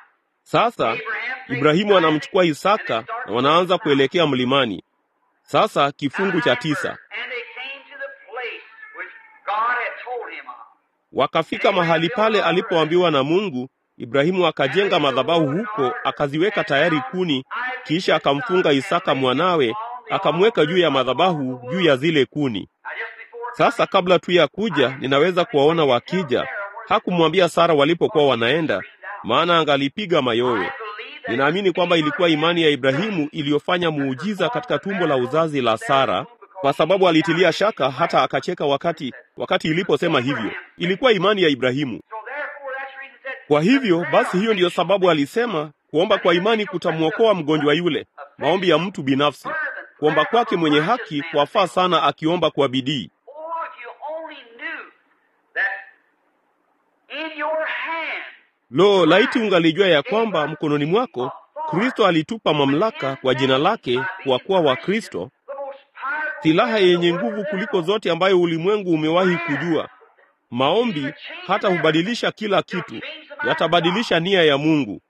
Sasa Ibrahimu anamchukua Isaka na wanaanza kuelekea mlimani. Sasa kifungu cha tisa, And they came to the place which God had told him of. wakafika mahali pale alipoambiwa na Mungu. Ibrahimu akajenga madhabahu huko, akaziweka tayari kuni, kisha akamfunga Isaka mwanawe, akamweka juu ya madhabahu, juu ya zile kuni. Now, just before Sasa kabla tu ya kuja, ninaweza kuwaona wakija. Hakumwambia Sara walipokuwa wanaenda, maana angalipiga mayowe. Ninaamini kwamba ilikuwa imani ya Ibrahimu iliyofanya muujiza katika tumbo la uzazi la Sara, kwa sababu alitilia shaka hata akacheka wakati wakati iliposema hivyo. Ilikuwa imani ya Ibrahimu. So therefore, that's the reason it said, Kwa hivyo basi, hiyo ndiyo sababu alisema kuomba kwa imani kutamwokoa mgonjwa yule. Maombi ya mtu binafsi, kuomba kwake mwenye haki kwafaa sana, akiomba kwa bidii. Oh, if you only knew that in your hand, Lo, laiti ungalijua ya kwamba mkononi mwako Kristo alitupa mamlaka kwa jina lake, kwa kuwa wa Kristo, the most powerful silaha yenye nguvu kuliko zote ambayo ulimwengu umewahi kujua. Maombi hata hubadilisha kila kitu, yatabadilisha nia ya Mungu.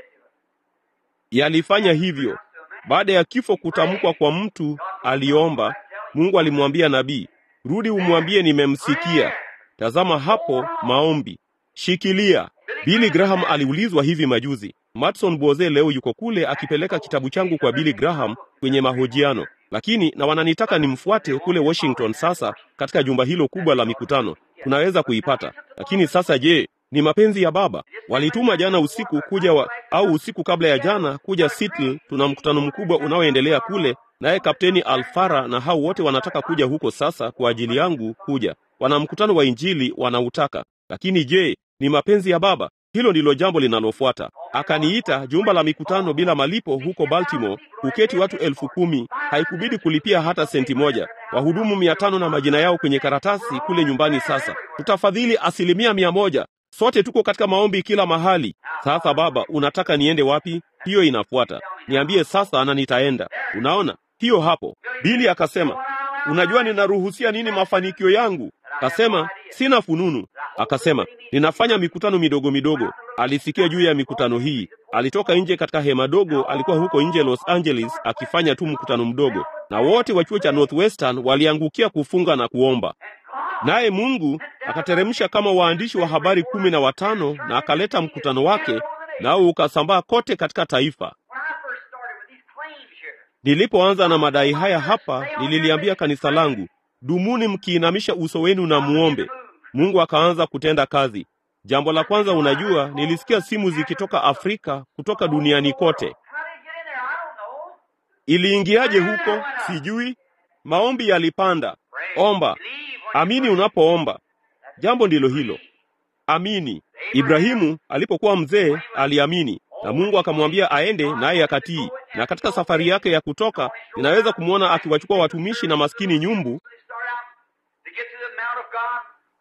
Yalifanya hivyo. Baada ya kifo kutamkwa kwa mtu, aliomba. Mungu alimwambia nabii, rudi umwambie nimemsikia. Tazama hapo maombi, shikilia. Billy Graham aliulizwa hivi majuzi. Matson Boze leo yuko kule akipeleka kitabu changu kwa Billy Graham kwenye mahojiano, lakini na wananitaka nimfuate kule Washington. Sasa katika jumba hilo kubwa la mikutano tunaweza kuipata, lakini sasa je, ni mapenzi ya Baba? Walituma jana usiku kuja wa, au usiku kabla ya jana kuja Seattle. Tuna mkutano mkubwa unaoendelea kule, naye Kapteni Alfara na hao wote wanataka kuja huko sasa kwa ajili yangu kuja. Wana mkutano wa Injili wanautaka, lakini je, ni mapenzi ya Baba? Hilo ndilo jambo linalofuata. Akaniita jumba la mikutano bila malipo huko Baltimore, kuketi watu elfu kumi. Haikubidi kulipia hata senti moja, wahudumu mia tano na majina yao kwenye karatasi kule nyumbani. Sasa tutafadhili asilimia mia moja. Sote tuko katika maombi kila mahali. Sasa Baba, unataka niende wapi? Hiyo inafuata, niambie sasa na nitaenda. Unaona hiyo hapo. Bili akasema, unajua ninaruhusia nini mafanikio yangu? Akasema sina fununu. Akasema ninafanya mikutano midogo midogo. Alisikia juu ya mikutano hii, alitoka nje katika hema dogo. Alikuwa huko nje Los Angeles akifanya tu mkutano mdogo, na wote wa chuo cha Northwestern waliangukia kufunga na kuomba. Naye Mungu akateremsha kama waandishi wa habari kumi na watano na akaleta mkutano wake, nao ukasambaa kote katika taifa. when I first started with these claims here, Nilipoanza na madai haya hapa, nililiambia kanisa langu, dumuni mkiinamisha uso wenu na muombe. Mungu akaanza kutenda kazi. Jambo la kwanza, unajua, nilisikia simu zikitoka Afrika, kutoka duniani kote. how did it get in there? I don't know. Iliingiaje huko? Sijui. Maombi yalipanda. Omba, Believe when amini unapoomba. Jambo ndilo hilo, amini. Ibrahimu alipokuwa mzee aliamini, na Mungu akamwambia aende, naye akatii. Na katika safari yake ya kutoka, ninaweza kumwona akiwachukua watumishi na maskini nyumbu, they start out to get to the Mount of God.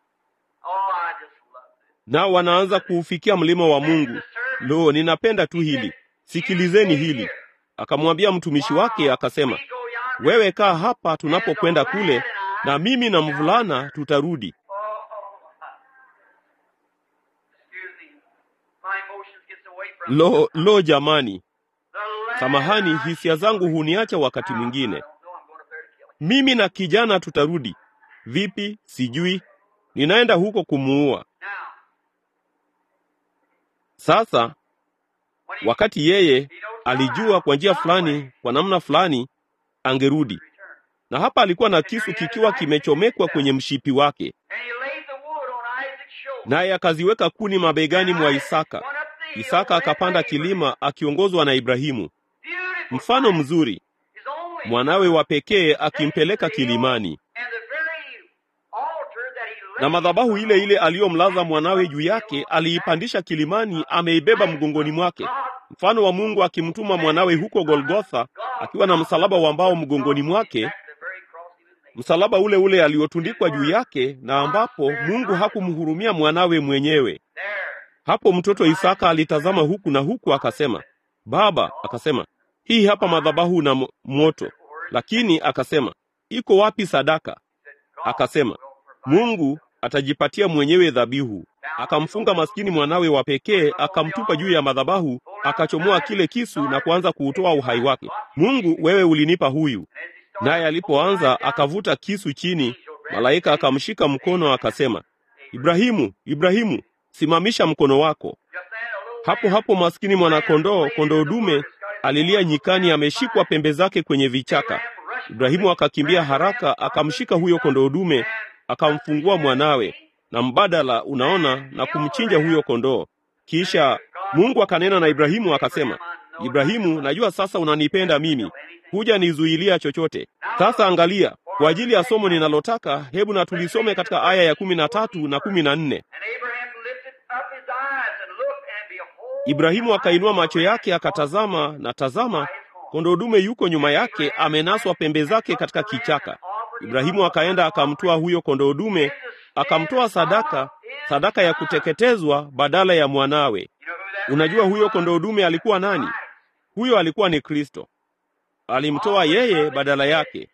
Oh, I just love it. nao wanaanza kuufikia mlima wa Mungu. Lo, ninapenda tu hili. Sikilizeni hili. Akamwambia mtumishi wake, akasema, We go yonder. wewe kaa hapa tunapokwenda kule, na mimi na mvulana tutarudi. Oh, oh. Excuse me. My emotions gets away from Lo, lo jamani, the land samahani, I hisia zangu huniacha wakati I mwingine. don't know I'm going up there to kill him. Mimi na kijana tutarudi. Vipi? Sijui. Ninaenda huko kumuua. Now, Sasa when he, wakati yeye he knows alijua kwa njia fulani, kwa namna fulani angerudi, return. na hapa alikuwa na kisu kikiwa kimechomekwa kwenye mshipi wake, And he laid the wood on Isaac's shoulder. naye akaziweka kuni mabegani mwa Isaka. Went up the hill, Isaka led akapanda by Abraham. kilima akiongozwa na Ibrahimu. Beautiful Mfano sight. mzuri, His only mwanawe wa pekee akimpeleka kilimani, And the very altar that he laid na madhabahu ile ile on, aliyomlaza mwanawe juu yake aliipandisha kilimani, ameibeba mgongoni mwake, mfano wa Mungu akimtuma mwanawe huko Golgotha akiwa na msalaba wa mbao mgongoni mwake, That's the very cross he was made. msalaba ule ule aliotundikwa juu yake, na ambapo Mungu hakumhurumia mwanawe mwenyewe. There. Hapo mtoto Isaka alitazama huku na huku, akasema, Baba, akasema, hii hapa madhabahu na mo- moto, lakini akasema, iko wapi sadaka? Said, God Akasema, will provide. Mungu atajipatia mwenyewe dhabihu. akamfunga maskini mwanawe wa pekee, akamtupa juu ya madhabahu, akachomoa kile kisu na kuanza kuutoa uhai wake. Mungu, wewe ulinipa huyu. Naye alipoanza akavuta kisu chini, malaika akamshika mkono akasema, Ibrahimu, Ibrahimu, simamisha mkono wako. Hapo hapo maskini mwanakondoo, kondoo dume alilia nyikani, ameshikwa pembe zake kwenye vichaka. Ibrahimu akakimbia haraka, akamshika huyo kondoo dume, akamfungua mwanawe na mbadala, unaona, na kumchinja huyo kondoo. Kisha Mungu akanena na Ibrahimu akasema, Ibrahimu, najua sasa unanipenda mimi, huja nizuilia chochote. Sasa angalia, kwa ajili ya somo ninalotaka, hebu na tulisome katika aya ya kumi na tatu na kumi na nne. Ibrahimu akainua macho yake akatazama, na tazama, kondoo dume yuko nyuma yake, amenaswa pembe zake katika kichaka. Ibrahimu akaenda akamtoa huyo kondoo dume, akamtoa sadaka, sadaka ya kuteketezwa badala ya mwanawe. Unajua huyo kondoo dume alikuwa nani? Huyo alikuwa ni Kristo. Alimtoa yeye badala yake.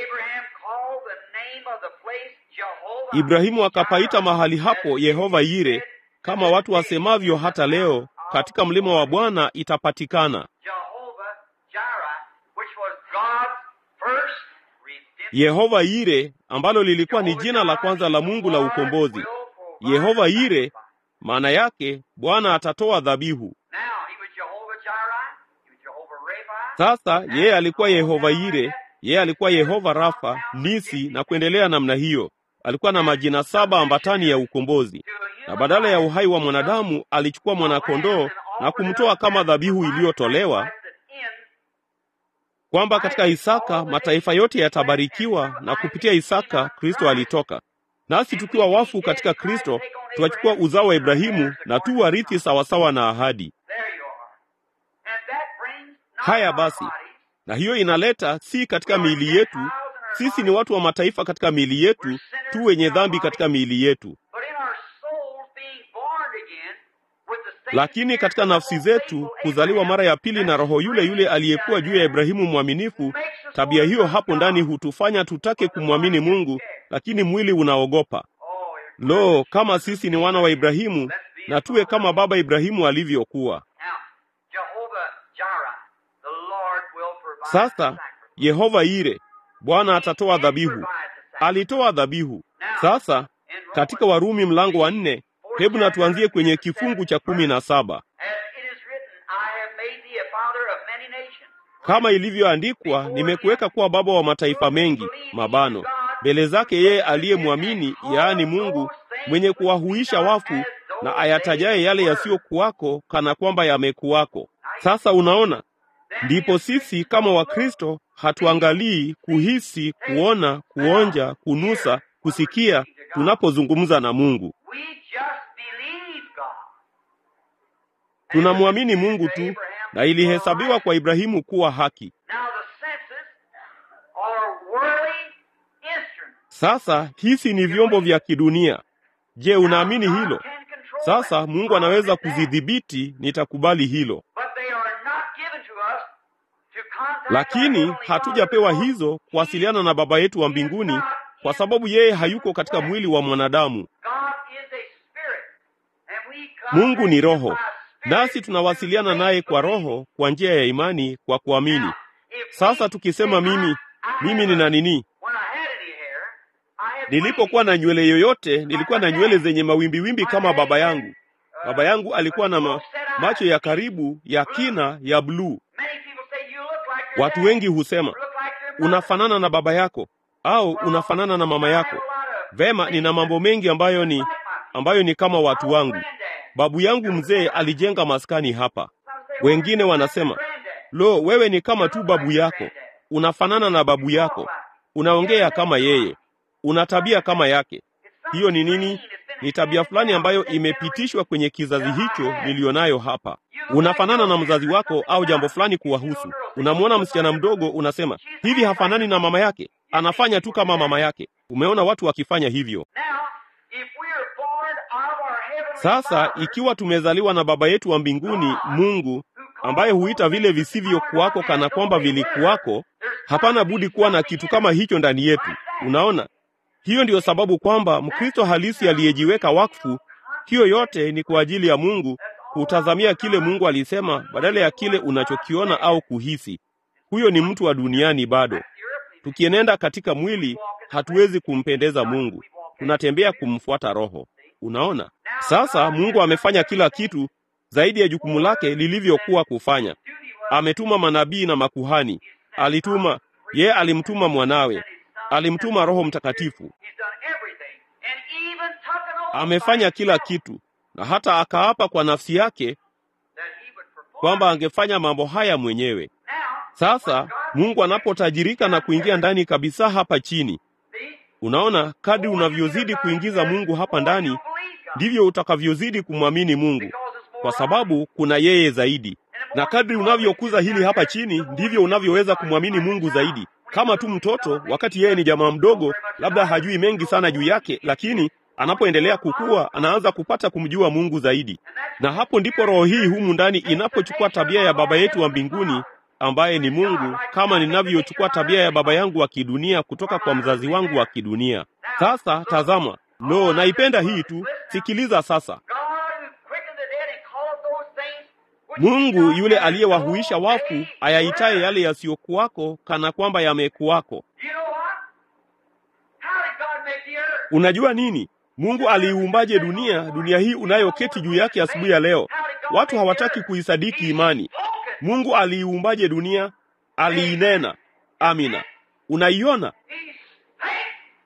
Ibrahimu akapaita mahali hapo Yehova Yire, kama watu wasemavyo hata leo, katika mlima wa Bwana itapatikana. Yehova Yire ambalo lilikuwa ni jina la kwanza la Mungu la ukombozi. Yehova Yire maana yake Bwana atatoa dhabihu. Sasa yeye alikuwa Yehova Yire, yeye alikuwa Yehova Rafa, Nisi na kuendelea namna hiyo. Alikuwa na majina saba ambatani ya ukombozi, na badala ya uhai wa mwanadamu alichukua mwanakondoo na kumtoa kama dhabihu iliyotolewa, kwamba katika Isaka mataifa yote yatabarikiwa, na kupitia Isaka Kristo alitoka. Nasi tukiwa wafu katika Kristo tukachukua uzao wa Ibrahimu na tu warithi sawasawa na ahadi. Haya basi, na hiyo inaleta si katika miili yetu. Sisi ni watu wa mataifa katika miili yetu, tu wenye dhambi katika miili yetu, lakini katika nafsi zetu kuzaliwa mara ya pili na Roho yule yule aliyekuwa juu ya Ibrahimu mwaminifu. Tabia hiyo hapo ndani hutufanya tutake kumwamini Mungu, lakini mwili unaogopa. Lo, kama sisi ni wana wa Ibrahimu na tuwe kama baba Ibrahimu alivyokuwa. Sasa Yehova Ire, Bwana atatoa dhabihu. Alitoa dhabihu. Sasa katika Warumi mlango wa nne, hebu na tuanzie kwenye kifungu cha kumi na saba. Kama ilivyoandikwa, nimekuweka kuwa baba wa mataifa mengi, mabano mbele zake yeye aliyemwamini, yaani Mungu mwenye kuwahuisha wafu na ayatajaye yale yasiyokuwako kana kwamba yamekuwako. Sasa unaona, ndipo sisi kama Wakristo hatuangalii kuhisi, kuona, kuonja, kunusa, kusikia tunapozungumza na Mungu. Tunamwamini Mungu tu, na ilihesabiwa kwa Ibrahimu kuwa haki. Sasa hisi ni vyombo vya kidunia. Je, unaamini hilo? Sasa Mungu anaweza kuzidhibiti, nitakubali hilo, lakini hatujapewa hizo kuwasiliana na Baba yetu wa mbinguni, kwa sababu yeye hayuko katika mwili wa mwanadamu. Mungu ni Roho, nasi tunawasiliana naye kwa Roho, kwa njia ya imani, kwa kuamini. Sasa tukisema mimi mimi nina nini Nilipokuwa na nywele yoyote, nilikuwa na nywele zenye mawimbiwimbi kama baba yangu. Baba yangu alikuwa na ma macho ya karibu ya kina ya bluu. Watu wengi husema unafanana na baba yako au unafanana na mama yako. Vema, nina mambo mengi ambayo ni ambayo ni kama watu wangu. Babu yangu mzee alijenga maskani hapa. Wengine wanasema lo, wewe ni kama tu babu yako, unafanana na babu yako, unaongea kama yeye una tabia kama yake. Hiyo ni nini? Ni tabia fulani ambayo imepitishwa kwenye kizazi hicho nilionayo hapa. Unafanana na mzazi wako au jambo fulani kuwahusu. Unamwona msichana mdogo, unasema hivi, hafanani na mama yake, anafanya tu kama mama yake. Umeona watu wakifanya hivyo. Sasa ikiwa tumezaliwa na baba yetu wa mbinguni, Mungu ambaye huita vile visivyokuwako kana kwamba vilikuwako, hapana budi kuwa na kitu kama hicho ndani yetu. Unaona, hiyo ndiyo sababu kwamba Mkristo halisi aliyejiweka wakfu Hiyo yote ni kwa ajili ya Mungu, kutazamia kile Mungu alisema badala ya kile unachokiona au kuhisi. Huyo ni mtu wa duniani bado. Tukienenda katika mwili, hatuwezi kumpendeza Mungu, tunatembea kumfuata Roho. Unaona, sasa Mungu amefanya kila kitu zaidi ya jukumu lake lilivyokuwa kufanya. Ametuma manabii na makuhani, alituma ye, alimtuma mwanawe, alimtuma Roho Mtakatifu. He's done everything. And even took an oath Amefanya kila kitu, na hata akaapa kwa nafsi yake that he would perform. kwamba angefanya mambo haya mwenyewe. Now, Sasa Mungu anapotajirika na kuingia ndani kabisa hapa chini, see, unaona, kadri unavyozidi kuingiza Mungu hapa ndani, ndivyo utakavyozidi kumwamini Mungu, kwa sababu kuna yeye zaidi. Na kadri unavyokuza hili hapa chini, ndivyo unavyoweza kumwamini Mungu zaidi. Kama tu mtoto, wakati yeye ni jamaa mdogo, labda hajui mengi sana juu yake, lakini anapoendelea kukua, anaanza kupata kumjua Mungu zaidi. Na hapo ndipo roho hii humu ndani inapochukua tabia ya Baba yetu wa mbinguni ambaye ni Mungu, kama ninavyochukua tabia ya baba yangu wa kidunia kutoka kwa mzazi wangu wa kidunia. Sasa tazama, lo, naipenda hii tu. Sikiliza sasa. God who quickened the dead and calleth those things which Mungu be yule not as aliyewahuisha though wafu they ayaitaye were. yale yasiyokuwako kana kwamba yamekuwako. You know what? How did God make the earth? Unajua nini? Mungu aliiumbaje dunia, dunia hii unayoketi juu yake asubuhi ya leo? Watu hawataki kuisadiki imani. Mungu aliiumbaje dunia? Aliinena. Amina. Unaiona? He spake,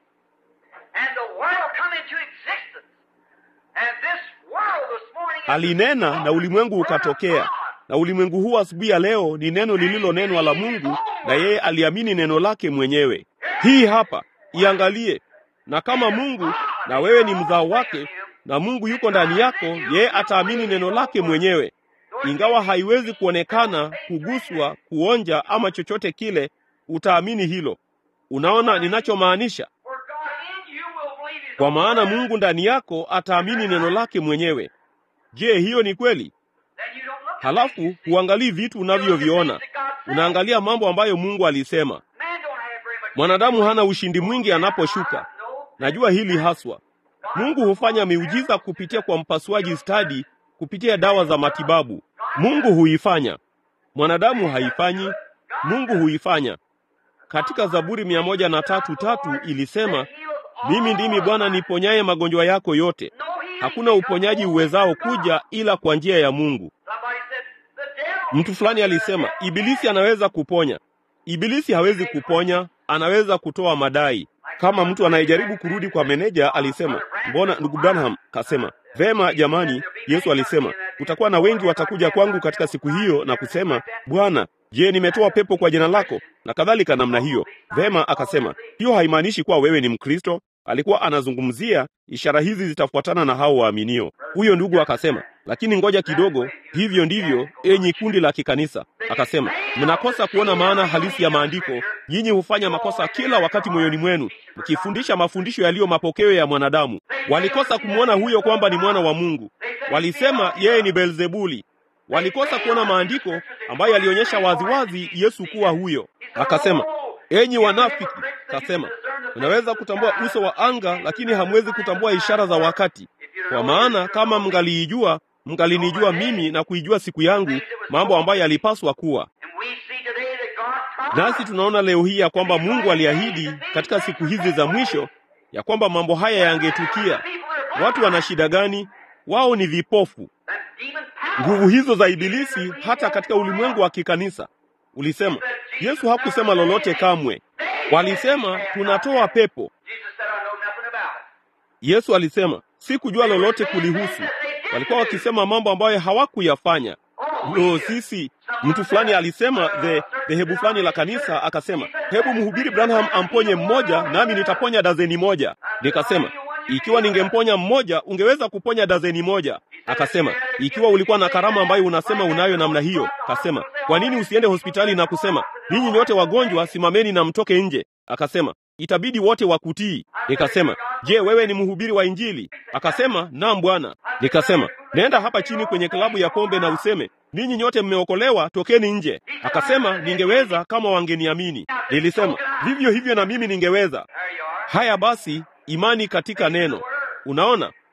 and the world come into existence. And this world this morning is Alinena na ulimwengu ukatokea. Na ulimwengu huu asubuhi ya leo ni neno lililonenwa la Mungu, na yeye aliamini neno lake mwenyewe. Hii hapa, iangalie. Na kama Mungu na wewe ni mzao wake, na Mungu yuko ndani yako, yeye ataamini neno lake mwenyewe, ingawa haiwezi kuonekana, kuguswa, kuonja ama chochote kile, utaamini hilo. Unaona ninachomaanisha? Where God in you will believe His Kwa own maana word. Mungu ndani yako ataamini neno lake mwenyewe. Je, hiyo ni kweli? Then you don't look at Halafu things. huangalii vitu unavyoviona, unaangalia mambo ambayo Mungu alisema. Man don't have very much Mwanadamu hana ushindi mwingi anaposhuka. No. Najua hili haswa. Mungu hufanya miujiza kupitia kwa mpasuaji stadi, kupitia dawa za matibabu. Mungu huifanya, mwanadamu haifanyi. Mungu huifanya. Katika Zaburi mia moja na tatu tatu ilisema, mimi ndimi Bwana niponyaye magonjwa yako yote. No healing Hakuna uponyaji uwezao kuja ila kwa njia ya Mungu. Somebody said, the devil. Mtu fulani alisema ibilisi anaweza kuponya. Ibilisi hawezi kuponya, anaweza kutoa madai. Kama mtu anayejaribu kurudi kwa meneja alisema, mbona ndugu Branham kasema, vema jamani, Yesu alisema kutakuwa na wengi watakuja kwangu katika siku hiyo na kusema, Bwana, je, nimetoa pepo kwa jina lako na kadhalika namna hiyo. Vema, akasema hiyo haimaanishi kuwa wewe ni Mkristo. Alikuwa anazungumzia ishara hizi zitafuatana na hao waaminio. Huyo ndugu akasema, lakini ngoja kidogo, hivyo ndivyo enyi kundi la kikanisa. Akasema, mnakosa kuona maana halisi ya maandiko. Nyinyi hufanya makosa kila wakati moyoni mwenu, mkifundisha mafundisho yaliyo mapokeo ya mwanadamu. Walikosa kumwona huyo kwamba ni mwana wa Mungu. Walisema yeye ni Beelzebuli. Walikosa kuona maandiko ambayo yalionyesha waziwazi Yesu kuwa huyo. Akasema, enyi wanafiki, kasema, mnaweza kutambua uso wa anga, lakini hamwezi kutambua ishara za wakati. Kwa maana kama mngaliijua, mngalinijua mimi na kuijua siku yangu, mambo ambayo yalipaswa kuwa. And we see today that God promised Nasi tunaona leo hii ya kwamba Mungu aliahidi katika siku hizi za mwisho ya kwamba mambo haya yangetukia. Watu wana shida gani? Wao ni vipofu. that demon power. Nguvu hizo za Ibilisi hata katika ulimwengu wa kikanisa. Ulisema Yesu hakusema lolote kamwe. Walisema tunatoa pepo. Jesus said, I know nothing about it. Yesu alisema sikujua lolote kulihusu. Walikuwa wakisema mambo ambayo hawakuyafanya. Lo, sisi mtu fulani alisema the dhehebu fulani la kanisa akasema, hebu mhubiri Branham amponye mmoja, nami nitaponya dazeni moja. Nikasema, ikiwa ningemponya mmoja, ungeweza kuponya dazeni moja. Akasema, ikiwa ulikuwa na karama ambayo unasema unayo namna hiyo, kasema, kwa nini usiende hospitali na kusema, ninyi nyote wagonjwa, simameni na mtoke nje? Akasema, itabidi wote wakutii. Nikasema, je, wewe ni mhubiri wa Injili? Akasema, naam Bwana. Nikasema, nenda hapa chini kwenye klabu ya pombe na useme, ninyi nyote mmeokolewa, tokeni nje. Akasema, ningeweza kama wangeniamini. Nilisema, vivyo hivyo na mimi ningeweza. There you are. Haya basi, imani katika neno. Unaona,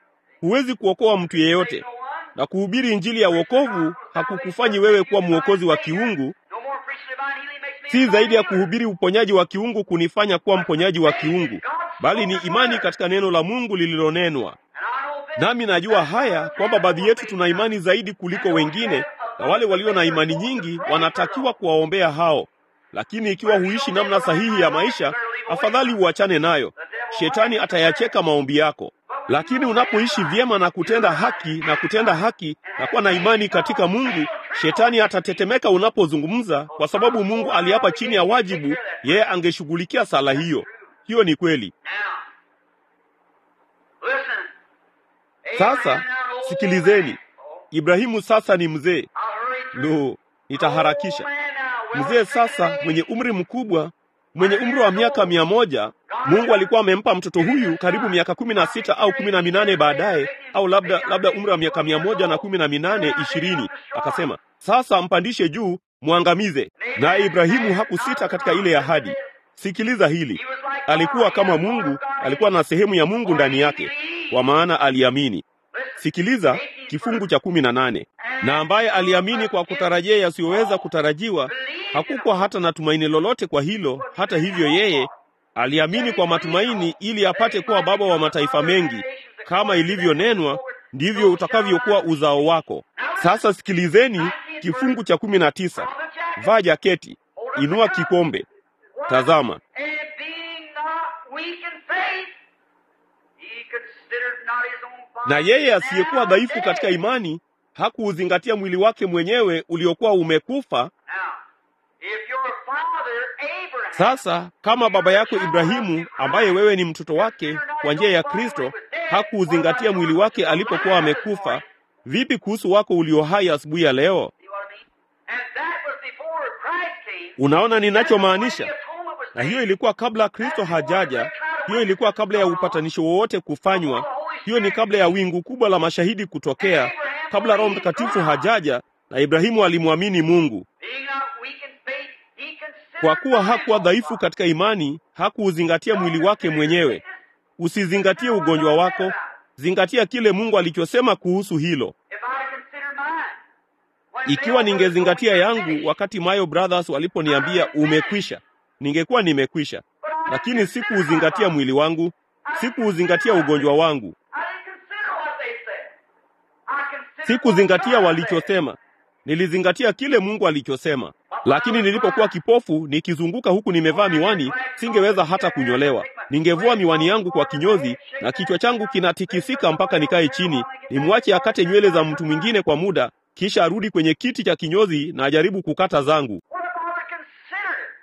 huwezi kuokoa mtu yeyote, na kuhubiri injili ya wokovu hakukufanyi wewe kuwa mwokozi wa kiungu. No more preaching divine healing makes me Si a zaidi ya healer. kuhubiri uponyaji wa kiungu kunifanya kuwa mponyaji wa kiungu, bali ni imani katika neno la Mungu lililonenwa. And I know this. Nami najua haya kwamba baadhi yetu tuna imani zaidi kuliko wengine, na wale walio na imani nyingi wanatakiwa kuwaombea hao. Lakini ikiwa huishi namna sahihi ya maisha, afadhali uachane nayo. Shetani atayacheka maombi yako. Lakini unapoishi vyema na kutenda haki na kutenda haki na kuwa na imani katika Mungu, shetani atatetemeka unapozungumza, kwa sababu Mungu aliapa chini ya wajibu, yeye angeshughulikia sala hiyo. Hiyo ni kweli. Now, listen. Sasa Abraham now an old sikilizeni, man. Oh, Ibrahimu sasa ni mzee. I'll hurry through. Lo, nitaharakisha. Old man now, well Mzee sasa stricken mwenye age. umri mkubwa, mwenye umri wa miaka mia moja, Mungu alikuwa amempa mtoto huyu karibu miaka kumi na sita au kumi na minane baadaye, au labda labda umri wa miaka mia moja na kumi na minane ishirini. Akasema, sasa mpandishe juu, mwangamize. Naye Ibrahimu hakusita katika ile ahadi. Sikiliza hili, alikuwa kama Mungu, alikuwa na sehemu ya Mungu ndani yake, kwa maana aliamini. Sikiliza kifungu cha kumi na nane. Na ambaye aliamini kwa kutarajia yasiyoweza kutarajiwa, hakukuwa hata na tumaini lolote kwa hilo. Hata hivyo, yeye aliamini kwa matumaini, ili apate kuwa baba wa mataifa mengi, kama ilivyonenwa, ndivyo utakavyokuwa uzao wako. Sasa sikilizeni kifungu cha kumi na tisa. Vaa jaketi, inua kikombe, tazama. And being not weak in faith, he considered not his own Na body yeye asiyekuwa now dhaifu dead. katika imani hakuuzingatia mwili wake mwenyewe uliokuwa umekufa. Now, if your father Abraham Sasa kama baba yako Ibrahimu, ambaye wewe ni mtoto wake kwa njia ya Kristo, hakuuzingatia mwili wake alipokuwa amekufa, vipi kuhusu wako ulio hai asubuhi ya leo? See what I mean? And that was before Christ came. Unaona ninachomaanisha? When the atonement was Na made. hiyo ilikuwa kabla Kristo hajaja. Hiyo ilikuwa kabla ya upatanisho wowote kufanywa. Hiyo ni kabla ya wingu kubwa la mashahidi kutokea, kabla Roho Mtakatifu hajaja, na Ibrahimu alimwamini Mungu. Being not weak in faith, he considered Kwa kuwa not his hakuwa own dhaifu body. katika imani, hakuuzingatia mwili wake mwenyewe. Usizingatie ugonjwa wako, zingatia kile Mungu alichosema kuhusu hilo. If I consider mine, when Ikiwa they ningezingatia were yangu wakati Mayo Brothers waliponiambia umekwisha, ningekuwa nimekwisha, lakini sikuuzingatia mwili wangu, sikuuzingatia ugonjwa wangu, I didn't consider what they said. I considered sikuzingatia what God walichosema, nilizingatia kile Mungu alichosema. Lakini nilipokuwa kipofu nikizunguka huku nimevaa miwani, singeweza hata kunyolewa. Ningevua miwani yangu kwa kinyozi na kichwa changu kinatikisika mpaka nikae chini, nimwache akate nywele za mtu mwingine kwa muda, kisha arudi kwenye kiti cha kinyozi na ajaribu kukata zangu. What if I would have considered it?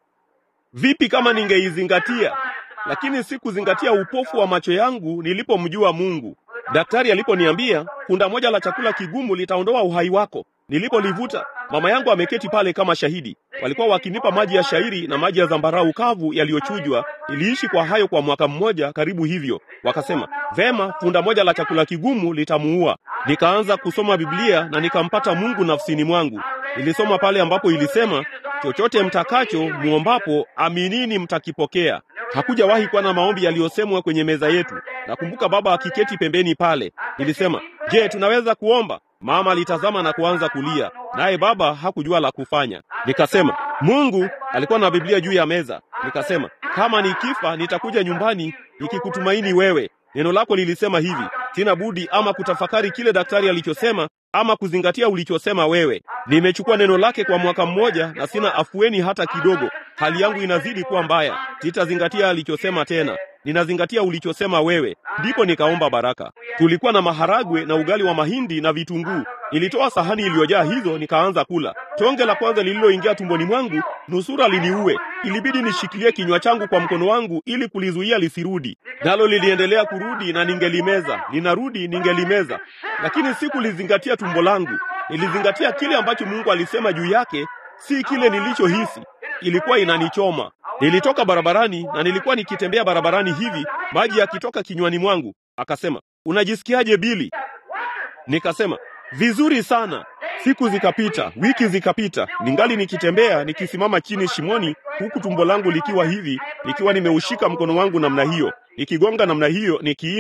Vipi kama ningeizingatia? Lakini sikuzingatia upofu wa macho yangu nilipomjua Mungu. Daktari aliponiambia funda moja la chakula kigumu litaondoa uhai wako, nilipolivuta, mama yangu ameketi pale kama shahidi. Walikuwa wakinipa maji ya shairi na maji ya zambarau kavu yaliyochujwa. Niliishi kwa hayo kwa mwaka mmoja karibu hivyo. Wakasema, vema, funda moja la chakula kigumu litamuua. Nikaanza kusoma Biblia na nikampata Mungu nafsini mwangu. Nilisoma pale ambapo ilisema, chochote mtakacho muombapo, aminini mtakipokea. Hakujawahi kuwa na maombi yaliyosemwa kwenye meza yetu. Nakumbuka baba akiketi pembeni pale. Nilisema, je, tunaweza kuomba? Mama alitazama na kuanza kulia, naye baba hakujua la kufanya. Nikasema, Mungu alikuwa na Biblia juu ya meza. Nikasema, kama nikifa nitakuja nyumbani nikikutumaini wewe. Neno lako lilisema hivi, sina budi ama kutafakari kile daktari alichosema ama kuzingatia ulichosema wewe. Nimechukua neno lake kwa mwaka mmoja na sina afueni hata kidogo. Hali yangu inazidi kuwa mbaya. Sitazingatia alichosema tena, ninazingatia ulichosema wewe. Ndipo nikaomba baraka. Tulikuwa na maharagwe na ugali wa mahindi na vitunguu. Nilitoa sahani iliyojaa hizo, nikaanza kula. Tonge la kwanza lililoingia tumboni mwangu nusura liniue. Ilibidi nishikilie kinywa changu kwa mkono wangu ili kulizuia lisirudi, nalo liliendelea kurudi na ningelimeza, linarudi, ningelimeza, lakini sikulizingatia tumbo langu. Nilizingatia kile ambacho Mungu alisema juu yake, si kile nilichohisi. Ilikuwa inanichoma. Nilitoka barabarani na nilikuwa nikitembea barabarani hivi, maji yakitoka kinywani mwangu. Akasema, unajisikiaje Bili? Nikasema, vizuri sana. Siku zikapita, wiki zikapita, ningali nikitembea, nikisimama chini shimoni, huku tumbo langu likiwa hivi, nikiwa nimeushika mkono wangu namna hiyo, nikigonga namna hiyo, nikiimba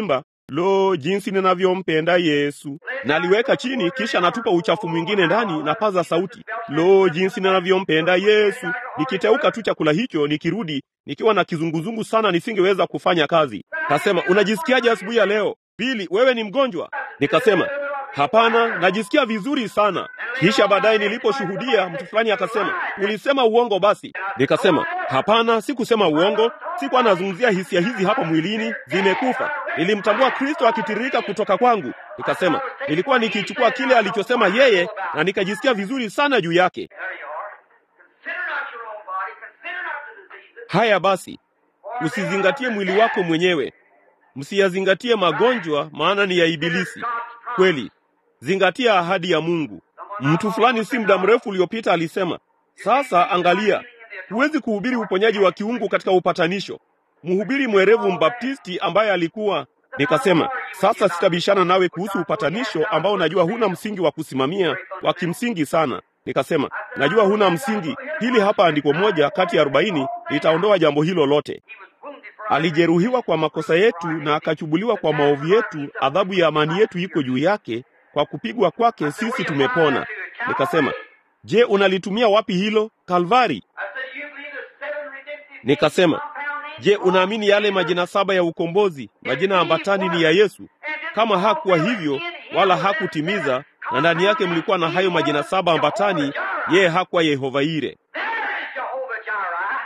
lo, jinsi ninavyompenda Yesu. Naliweka chini, kisha natupa uchafu mwingine ndani na paza sauti, lo, jinsi ninavyompenda Yesu. Nikiteuka tu chakula hicho, nikirudi nikiwa na kizunguzungu sana, nisingeweza kufanya kazi. Kasema, unajisikiaje asubuhi ya leo? Bili, wewe ni mgonjwa? Nikasema, hapana, najisikia vizuri sana. Kisha baadaye niliposhuhudia, mtu fulani akasema, ulisema uongo basi. Nikasema, hapana, sikusema uongo, sikuwa nazungumzia hisia hizi hapa mwilini, zimekufa. Nilimtambua Kristo akitiririka kutoka kwangu. Nikasema, nilikuwa nikichukua kile alichosema yeye na nikajisikia vizuri sana juu yake. There you are. Consider not your own body. Consider not the diseases. Haya basi, usizingatie mwili wako mwenyewe, msiyazingatie magonjwa, maana ni ya Ibilisi. Kweli, zingatia ahadi ya Mungu. Mtu fulani si muda mrefu uliopita alisema, sasa angalia, huwezi kuhubiri uponyaji wa kiungu katika upatanisho. Mhubiri mwerevu mbaptisti ambaye alikuwa Nikasema, sasa sitabishana nawe kuhusu upatanisho ambao najua huna msingi wa kusimamia wa kimsingi sana. Nikasema, najua huna msingi. Hili hapa andiko moja kati ya arobaini litaondoa jambo hilo lote. He was wounded for our Alijeruhiwa kwa makosa yetu na akachubuliwa kwa maovu yetu, adhabu ya amani yetu iko juu yake, kwa kupigwa kwake sisi tumepona. Nikasema, je, unalitumia wapi hilo? Kalvari. I said, you believe the seven redemptive Nikasema, compound names je, unaamini yale majina saba ya ukombozi, majina ambatani ni ya Yesu? Kama hakuwa hivyo wala hakutimiza, na ndani yake mlikuwa na hayo majina saba ambatani, yeye hakuwa Yehova Ire. There is Jehovah Jireh.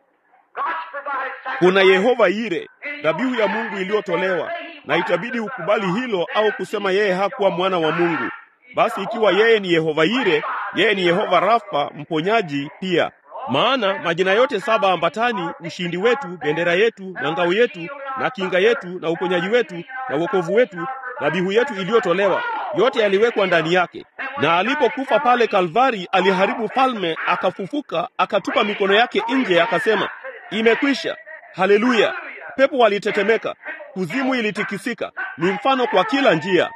God's provided sacrifice. Kuna Yehova Ire, dhabihu ya Mungu iliyotolewa, na itabidi ukubali hilo au kusema yeye hakuwa mwana wa Mungu. Basi ikiwa yeye ni Yehova Ire, yeye ni Yehova Rafa, mponyaji pia. Maana majina yote saba ambatani, ushindi wetu, bendera yetu na ngao yetu na kinga yetu na uponyaji wetu na wokovu wetu, dhabihu yetu iliyotolewa, yote yaliwekwa ndani yake. Na alipokufa pale Kalvari, aliharibu falme, akafufuka, akatupa mikono yake nje, akasema, imekwisha. Haleluya! Pepo walitetemeka, kuzimu ilitikisika. Ni mfano kwa kila njia.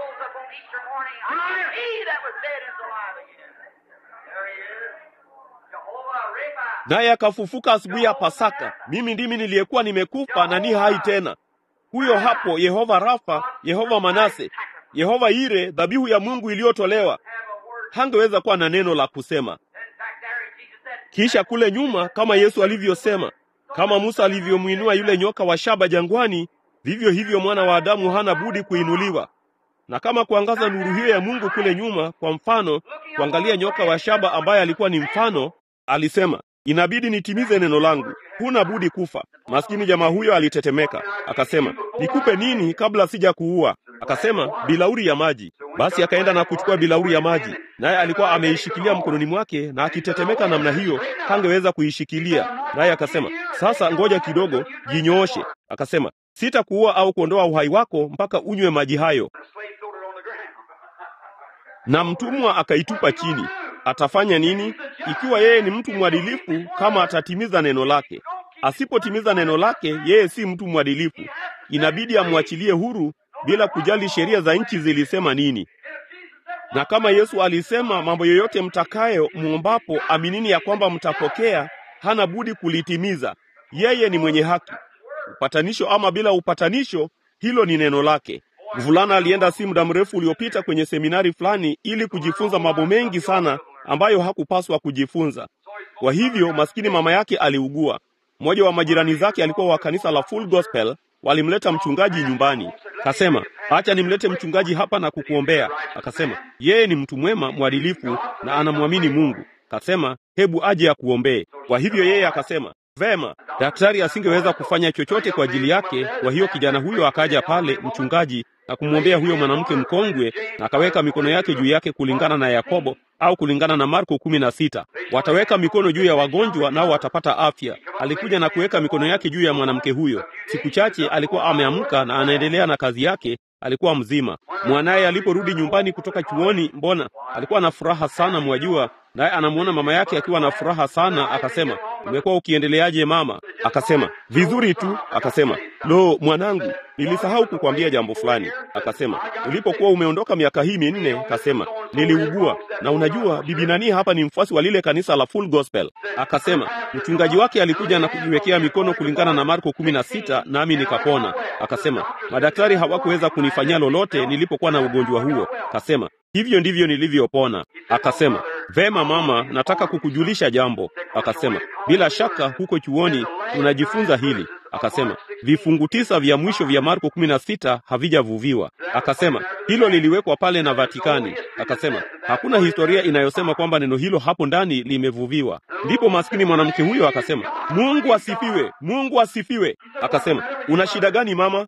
And he rose up on Easter morning. I am he that was dead is alive again. There he is. Jehovah Rapha. naye akafufuka asubuhi ya Pasaka. Mimi ndimi niliyekuwa nimekufa na ni hai tena. Huyo hapo Yehova Rafa, Yehova Manase, Yehova Ire, dhabihu ya Mungu iliyotolewa. Have a word. Hangeweza kuwa na neno la kusema. Then back there, Jesus said, Kisha kule nyuma, kama Yesu alivyosema, kama Musa alivyomwinua yule nyoka wa shaba jangwani, vivyo hivyo mwana wa Adamu hana budi kuinuliwa. Na kama kuangaza nuru hiyo ya Mungu kule nyuma, kwa mfano, kuangalia nyoka wa shaba ambaye alikuwa ni mfano, alisema, inabidi nitimize neno langu, huna budi kufa. Maskini jamaa huyo alitetemeka, akasema, nikupe nini kabla sija kuua? Akasema, bilauri ya maji. Basi akaenda na kuchukua bilauri ya maji, naye alikuwa ameishikilia mkononi mwake, na akitetemeka namna hiyo hangeweza kuishikilia. Naye akasema, sasa ngoja kidogo, jinyooshe. Akasema, sitakuua au kuondoa uhai wako mpaka unywe maji hayo. the slave threw it on the ground. Na mtumwa akaitupa chini. Atafanya nini ikiwa yeye ni mtu mwadilifu? Kama atatimiza neno lake. Asipotimiza neno lake, yeye si mtu mwadilifu. Inabidi amwachilie huru bila kujali sheria za nchi zilisema nini. Na kama Yesu alisema, mambo yoyote mtakayo muombapo, aminini ya kwamba mtapokea, hana budi kulitimiza. Yeye ni mwenye haki. Upatanisho ama bila upatanisho, hilo ni neno lake. Mvulana alienda si muda mrefu uliopita kwenye seminari fulani ili kujifunza mambo mengi sana ambayo hakupaswa kujifunza. Kwa hivyo maskini mama yake aliugua. Mmoja wa majirani zake alikuwa wa kanisa la Full Gospel, walimleta mchungaji nyumbani. Kasema, acha nimlete mchungaji hapa na kukuombea. Akasema, yeye ni mtu mwema, mwadilifu na anamwamini Mungu. Kasema, hebu aje akuombee. Kwa hivyo yeye akasema, vema. Daktari asingeweza kufanya chochote kwa ajili yake, kwa hiyo kijana huyo akaja pale mchungaji na kumwombea huyo mwanamke mkongwe, na akaweka mikono yake juu yake kulingana na Yakobo au kulingana na Marko kumi na sita. Wataweka mikono juu ya wagonjwa nao watapata afya. Alikuja na kuweka mikono yake juu ya mwanamke huyo. Siku chache alikuwa ameamka na anaendelea na kazi yake, alikuwa mzima. Mwanaye aliporudi nyumbani kutoka chuoni, mbona alikuwa na furaha sana, mwajua, naye anamwona mama yake akiwa na furaha sana. Akasema, umekuwa ukiendeleaje mama? Akasema, vizuri tu. Akasema, lo, mwanangu, nilisahau kukwambia jambo fulani. Akasema, ulipokuwa umeondoka miaka hii minne, akasema niliugua, na unajua bibi nani hapa ni mfuasi wa lile kanisa la Full Gospel. Akasema mchungaji wake alikuja na kujiwekea mikono kulingana na Marko kumi na sita, nami nikapona. Akasema madaktari hawakuweza kunifanyia lolote nilipokuwa na ugonjwa huo. Akasema hivyo ndivyo nilivyopona. Akasema vema mama, nataka kukujulisha jambo. Akasema bila shaka huko chuoni tunajifunza hili. Akasema vifungu tisa vya mwisho vya Marko kumi na sita havijavuviwa. Akasema hilo liliwekwa pale na Vatikani. Akasema hakuna historia inayosema kwamba neno hilo hapo ndani limevuviwa. Ndipo maskini mwanamke huyo akasema, Mungu asifiwe, Mungu asifiwe. Akasema una shida gani mama?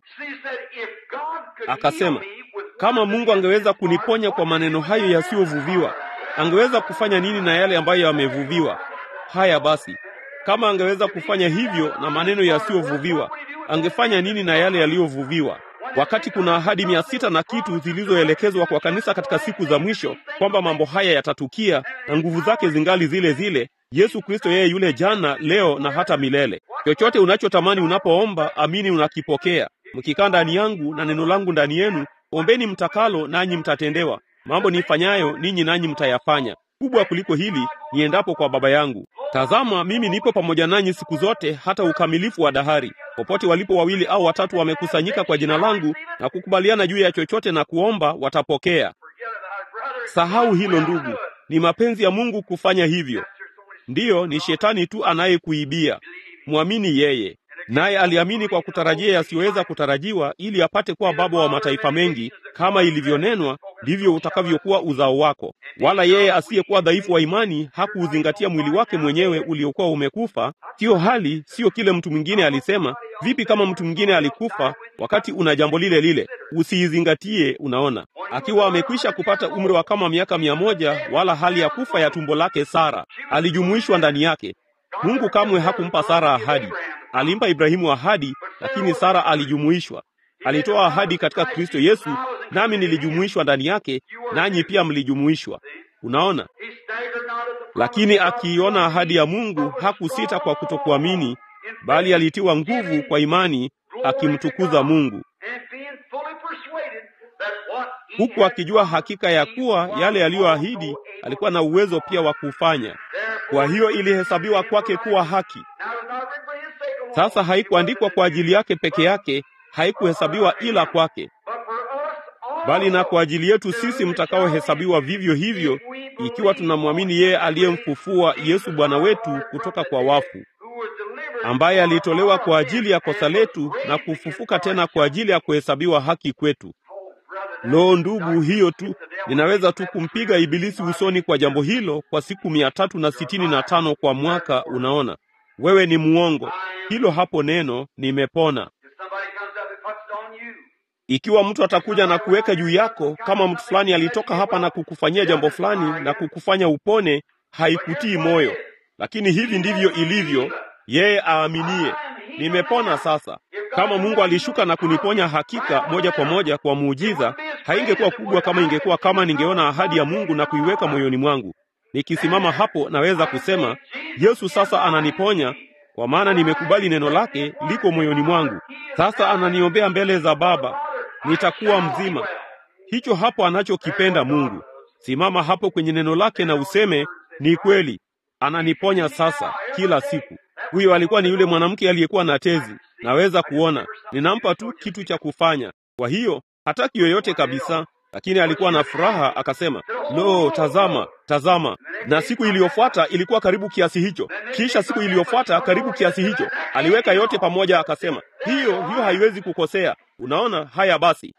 Akasema kama Mungu angeweza kuniponya kwa maneno hayo yasiyovuviwa, angeweza kufanya nini na yale ambayo yamevuviwa? Haya basi, kama angeweza kufanya hivyo na maneno yasiyovuviwa, angefanya nini na yale yaliyovuviwa? Wakati kuna ahadi mia sita na kitu zilizoelekezwa kwa kanisa katika siku za mwisho kwamba mambo haya yatatukia na nguvu zake zingali zile zile, Yesu Kristo yeye yule jana, leo na hata milele. Chochote unachotamani unapoomba, amini unakipokea. Mkikaa ndani yangu na neno langu ndani yenu, ombeni mtakalo, nanyi mtatendewa. Mambo nifanyayo ninyi nanyi mtayafanya. Kubwa kuliko hili niendapo kwa Baba yangu. Tazama, mimi nipo pamoja nanyi siku zote hata ukamilifu wa dahari. Popote walipo wawili au watatu wamekusanyika kwa jina langu na kukubaliana juu ya chochote na kuomba, watapokea. Sahau hilo ndugu, ni mapenzi ya Mungu kufanya hivyo. Ndiyo, ni shetani tu anayekuibia. Mwamini yeye. Naye aliamini kwa kutarajia yasiyoweza kutarajiwa, ili apate kuwa baba wa mataifa mengi. Kama ilivyonenwa, ndivyo utakavyokuwa uzao wako. Wala yeye asiyekuwa dhaifu wa imani hakuuzingatia mwili wake mwenyewe uliokuwa umekufa. Siyo hali, siyo kile mtu mwingine alisema. Vipi kama mtu mwingine alikufa wakati una jambo lile lile? Usiizingatie. Unaona, akiwa amekwisha kupata umri wa kama miaka mia moja, wala hali ya kufa ya tumbo lake Sara alijumuishwa ndani yake. Mungu kamwe hakumpa Sara ahadi. Alimpa Ibrahimu ahadi, lakini Sara alijumuishwa. Alitoa ahadi katika Kristo Yesu, nami nilijumuishwa ndani yake, nanyi pia mlijumuishwa. Unaona, lakini akiiona ahadi ya Mungu hakusita kwa kutokuamini, bali alitiwa nguvu kwa imani, akimtukuza Mungu, huku akijua hakika ya kuwa yale yaliyoahidi alikuwa na uwezo pia wa kufanya. Kwa hiyo ilihesabiwa kwake kuwa haki. Sasa haikuandikwa kwa ajili yake peke yake, haikuhesabiwa ila kwake, bali na kwa ajili yetu sisi mtakaohesabiwa vivyo hivyo, ikiwa tunamwamini yeye aliyemfufua Yesu Bwana wetu kutoka kwa wafu, ambaye alitolewa kwa ajili ya kosa letu na kufufuka tena kwa ajili ya kuhesabiwa haki kwetu. Lo, ndugu, hiyo tu ninaweza tu kumpiga Ibilisi usoni kwa jambo hilo kwa siku mia tatu na sitini na tano kwa mwaka. Unaona, wewe ni muongo. Hilo hapo neno nimepona. Ikiwa mtu atakuja na kuweka juu yako, kama mtu fulani alitoka hapa na kukufanyia jambo fulani na kukufanya upone, haikutii moyo, lakini hivi ndivyo ilivyo yeye aaminie. Nimepona sasa. Kama Mungu alishuka na kuniponya hakika moja kwa moja kwa muujiza, haingekuwa kubwa kama ingekuwa kama ningeona ahadi ya Mungu na kuiweka moyoni mwangu. Nikisimama hapo naweza kusema Yesu sasa ananiponya kwa maana nimekubali neno lake liko moyoni mwangu. Sasa ananiombea mbele za Baba, nitakuwa mzima. Hicho hapo anachokipenda Mungu. Simama hapo kwenye neno lake na useme ni kweli, ananiponya sasa kila siku. Huyo alikuwa ni yule mwanamke aliyekuwa na tezi. Naweza kuona, ninampa tu kitu cha kufanya. Kwa hiyo hataki yoyote kabisa, lakini alikuwa na furaha. Akasema, lo, tazama, tazama. Na siku iliyofuata ilikuwa karibu kiasi hicho, kisha siku iliyofuata karibu kiasi hicho. Aliweka yote pamoja, akasema, hiyo hiyo haiwezi kukosea. Unaona? Haya basi,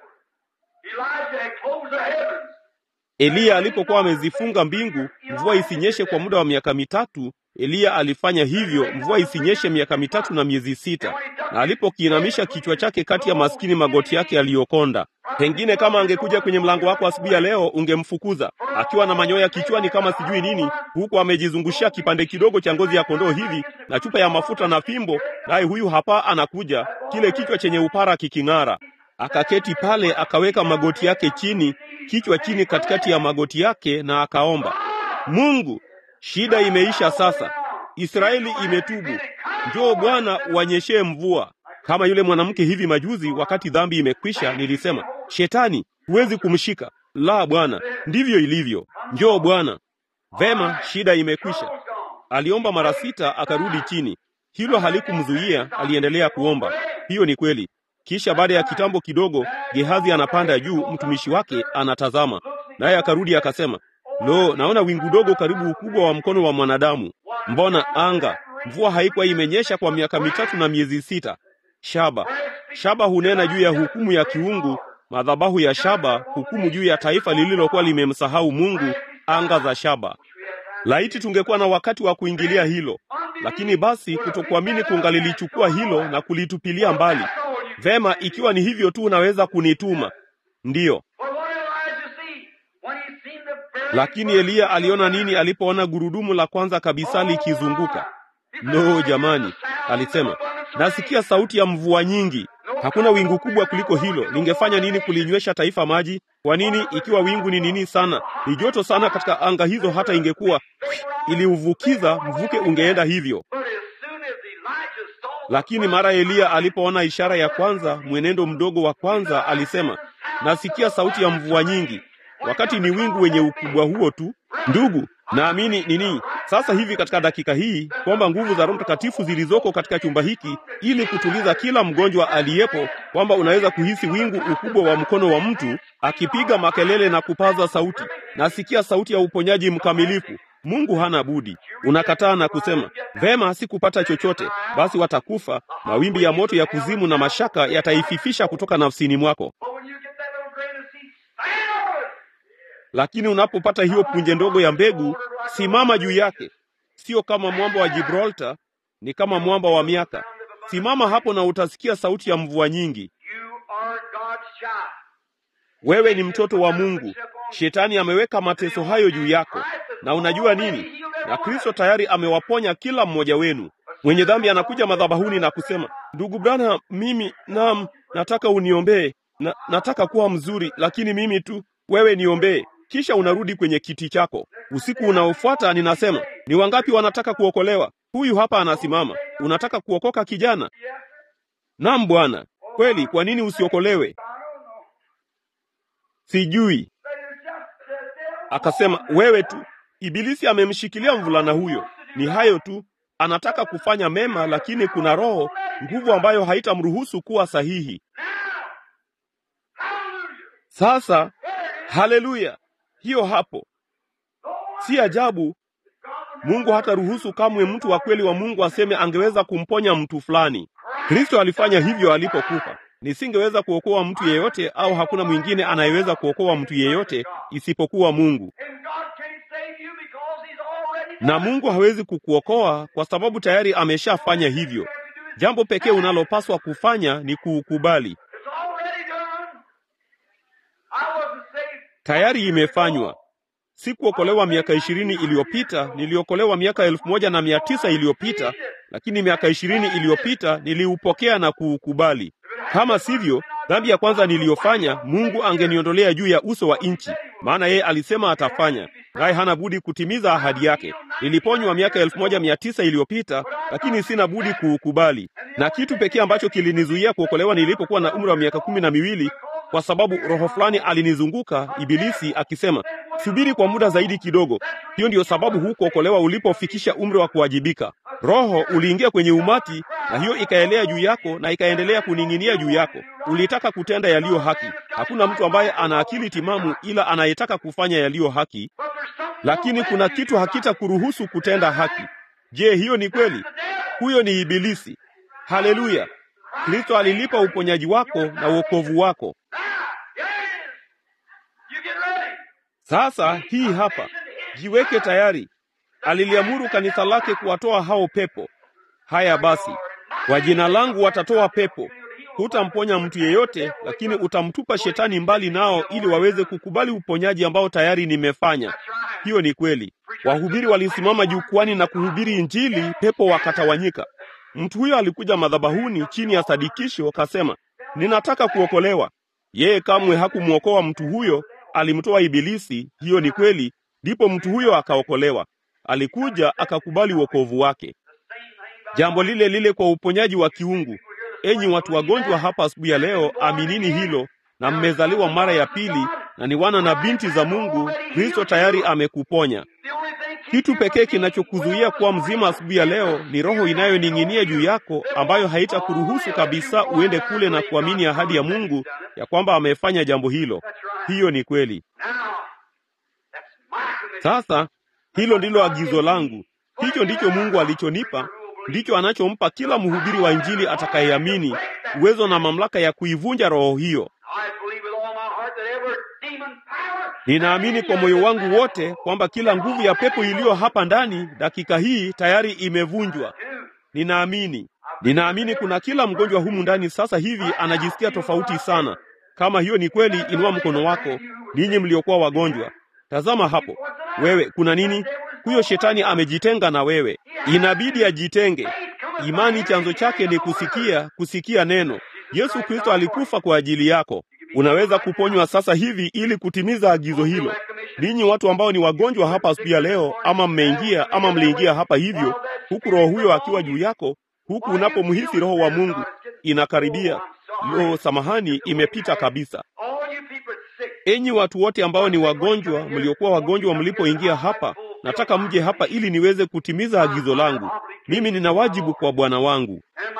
Eliya alipokuwa amezifunga mbingu mvua isinyeshe kwa muda wa miaka mitatu, Eliya alifanya hivyo, mvua isinyeshe miaka mitatu na miezi sita. Na alipokiinamisha kichwa chake kati ya maskini magoti yake aliyokonda, pengine kama angekuja kwenye mlango wako asubuhi ya leo, ungemfukuza akiwa na manyoya kichwani kama sijui nini, huku amejizungushia kipande kidogo cha ngozi ya kondoo hivi na chupa ya mafuta na fimbo, naye huyu hapa anakuja, kile kichwa chenye upara kiking'ara. Akaketi pale, akaweka magoti yake chini, kichwa chini katikati ya magoti yake, na akaomba, Mungu, shida imeisha sasa. Israeli imetubu. Njoo Bwana, uanyeshee mvua. Kama yule mwanamke hivi majuzi, wakati dhambi imekwisha, nilisema shetani, huwezi kumshika. La, Bwana, ndivyo ilivyo. Njoo Bwana. Vema, shida imekwisha. Aliomba mara sita, akarudi chini. Hilo halikumzuia, aliendelea kuomba. Hiyo ni kweli. Kisha baada ya kitambo kidogo, Gehazi anapanda juu, mtumishi wake anatazama, naye akarudi akasema, lo, naona wingu dogo karibu ukubwa wa mkono wa mwanadamu. Mbona anga, mvua haikuwa imenyesha kwa miaka mitatu na miezi sita. Shaba, shaba hunena juu ya hukumu ya kiungu, madhabahu ya shaba, hukumu juu ya taifa lililokuwa limemsahau Mungu, anga za shaba. Laiti tungekuwa na wakati wa kuingilia hilo, lakini basi kutokuamini kungalilichukua hilo na kulitupilia mbali. Vema, ikiwa ni hivyo tu, unaweza kunituma. Ndiyo, lakini Eliya aliona nini alipoona gurudumu la kwanza kabisa likizunguka? No jamani, alisema nasikia sauti ya mvua nyingi. Hakuna wingu kubwa kuliko hilo. Lingefanya nini kulinywesha taifa maji? Kwa nini, ikiwa wingu ni nini sana, ni joto sana katika anga hizo, hata ingekuwa iliuvukiza mvuke ungeenda hivyo. Lakini mara Eliya alipoona ishara ya kwanza, mwenendo mdogo wa kwanza, alisema nasikia sauti ya mvua nyingi, wakati ni wingu wenye ukubwa huo tu. Ndugu, naamini nini sasa hivi katika dakika hii kwamba nguvu za Roho Mtakatifu zilizoko katika chumba hiki ili kutuliza kila mgonjwa aliyepo, kwamba unaweza kuhisi wingu ukubwa wa mkono wa mtu akipiga makelele na kupaza sauti. Nasikia sauti ya uponyaji mkamilifu. Mungu hana budi. Unakataa na kusema vema, sikupata chochote, basi watakufa. Mawimbi ya moto ya kuzimu na mashaka yataififisha kutoka nafsini mwako. Lakini unapopata hiyo punje ndogo ya mbegu, simama juu yake. Sio kama mwamba wa Gibraltar, ni kama mwamba wa miaka. Simama hapo na utasikia sauti ya mvua nyingi. Wewe ni mtoto wa Mungu. Shetani ameweka mateso hayo juu yako, na unajua nini? Na Kristo tayari amewaponya kila mmoja wenu. Mwenye dhambi anakuja madhabahuni na kusema, ndugu Branham, mimi naam, nataka uniombee na, nataka kuwa mzuri, lakini mimi tu, wewe niombee. Kisha unarudi kwenye kiti chako. Usiku unaofuata ninasema, ni wangapi wanataka kuokolewa? Huyu hapa anasimama. Unataka kuokoka kijana? Naam Bwana. Kweli, kwa nini usiokolewe? Sijui. Akasema, wewe tu. Ibilisi amemshikilia mvulana huyo. Ni hayo tu, anataka kufanya mema, lakini kuna roho, nguvu ambayo haitamruhusu kuwa sahihi. Sasa, haleluya! Hiyo hapo, si ajabu Mungu hataruhusu kamwe mtu wa kweli wa Mungu aseme angeweza kumponya mtu fulani. Kristo alifanya hivyo alipokufa. Nisingeweza kuokoa mtu yeyote, au hakuna mwingine anayeweza kuokoa mtu yeyote isipokuwa Mungu. Na Mungu hawezi kukuokoa kwa sababu tayari ameshafanya hivyo. Jambo pekee unalopaswa kufanya ni kuukubali. Tayari imefanywa. Sikuokolewa miaka ishirini iliyopita, niliokolewa miaka elfu moja na mia tisa iliyopita, lakini miaka ishirini iliyopita niliupokea na kuukubali. Kama sivyo, dhambi ya kwanza niliyofanya, Mungu angeniondolea juu ya uso wa nchi, maana yeye alisema atafanya, naye hana budi kutimiza ahadi yake. Niliponywa miaka elfu moja mia tisa iliyopita, lakini sina budi kuukubali. Na kitu pekee ambacho kilinizuia kuokolewa nilipokuwa na umri wa miaka kumi na miwili kwa sababu roho fulani alinizunguka, Ibilisi akisema, subiri kwa muda zaidi kidogo. Hiyo ndiyo sababu hukuokolewa ulipofikisha umri wa kuwajibika. Roho uliingia kwenye umati, na hiyo ikaelea juu yako na ikaendelea kuning'inia juu yako. Ulitaka kutenda yaliyo haki. Hakuna mtu ambaye ana akili timamu ila anayetaka kufanya yaliyo haki, lakini kuna kitu hakita kuruhusu kutenda haki. Je, hiyo ni kweli? Huyo ni Ibilisi. Haleluya! Kristo alilipa uponyaji wako na wokovu wako. Sasa hii hapa, jiweke tayari. Aliliamuru kanisa lake kuwatoa hao pepo. Haya basi, kwa jina langu watatoa pepo. Hutamponya mtu yeyote, lakini utamtupa shetani mbali nao, ili waweze kukubali uponyaji ambao tayari nimefanya. Hiyo ni kweli. Wahubiri walisimama jukwani na kuhubiri Injili, pepo wakatawanyika. Mtu huyo alikuja madhabahuni chini ya sadikisho, akasema, ninataka kuokolewa. Yeye kamwe hakumwokoa mtu huyo, alimtoa Ibilisi. Hiyo ni kweli, ndipo mtu huyo akaokolewa. Alikuja akakubali wokovu wake. Jambo lile lile kwa uponyaji wa kiungu. Enyi watu wagonjwa hapa asubuhi ya leo, aminini hilo na mmezaliwa mara ya pili na ni wana na binti za Mungu. Kristo tayari amekuponya. Kitu pekee kinachokuzuia kuwa mzima asubuhi ya leo ni roho inayoning'inia juu yako, ambayo haitakuruhusu kabisa uende kule na kuamini ahadi ya Mungu ya kwamba amefanya jambo hilo. Hiyo ni kweli. Sasa hilo ndilo agizo langu. Hicho ndicho Mungu alichonipa, ndicho anachompa kila mhubiri wa Injili atakayeamini, uwezo na mamlaka ya kuivunja roho hiyo. Ninaamini kwa moyo wangu wote kwamba kila nguvu ya pepo iliyo hapa ndani dakika hii tayari imevunjwa. Ninaamini, ninaamini kuna kila mgonjwa humu ndani sasa hivi anajisikia tofauti sana. Kama hiyo ni kweli, inua mkono wako, ninyi mliokuwa wagonjwa. Tazama hapo, wewe, kuna nini? Huyo shetani amejitenga na wewe, inabidi ajitenge. Imani chanzo chake ni kusikia, kusikia neno. Yesu Kristo alikufa kwa ajili yako. Unaweza kuponywa sasa hivi ili kutimiza agizo hilo. Ninyi watu ambao ni wagonjwa hapa asubuhi ya leo, ama mmeingia ama mliingia hapa hivyo, huku roho huyo akiwa juu yako, huku unapomhisi roho wa Mungu inakaribia. Lo, samahani, imepita kabisa. Enyi watu wote ambao ni wagonjwa, mliokuwa wagonjwa mlipoingia hapa, nataka mje hapa ili niweze kutimiza agizo langu. Mimi nina wajibu kwa Bwana wangu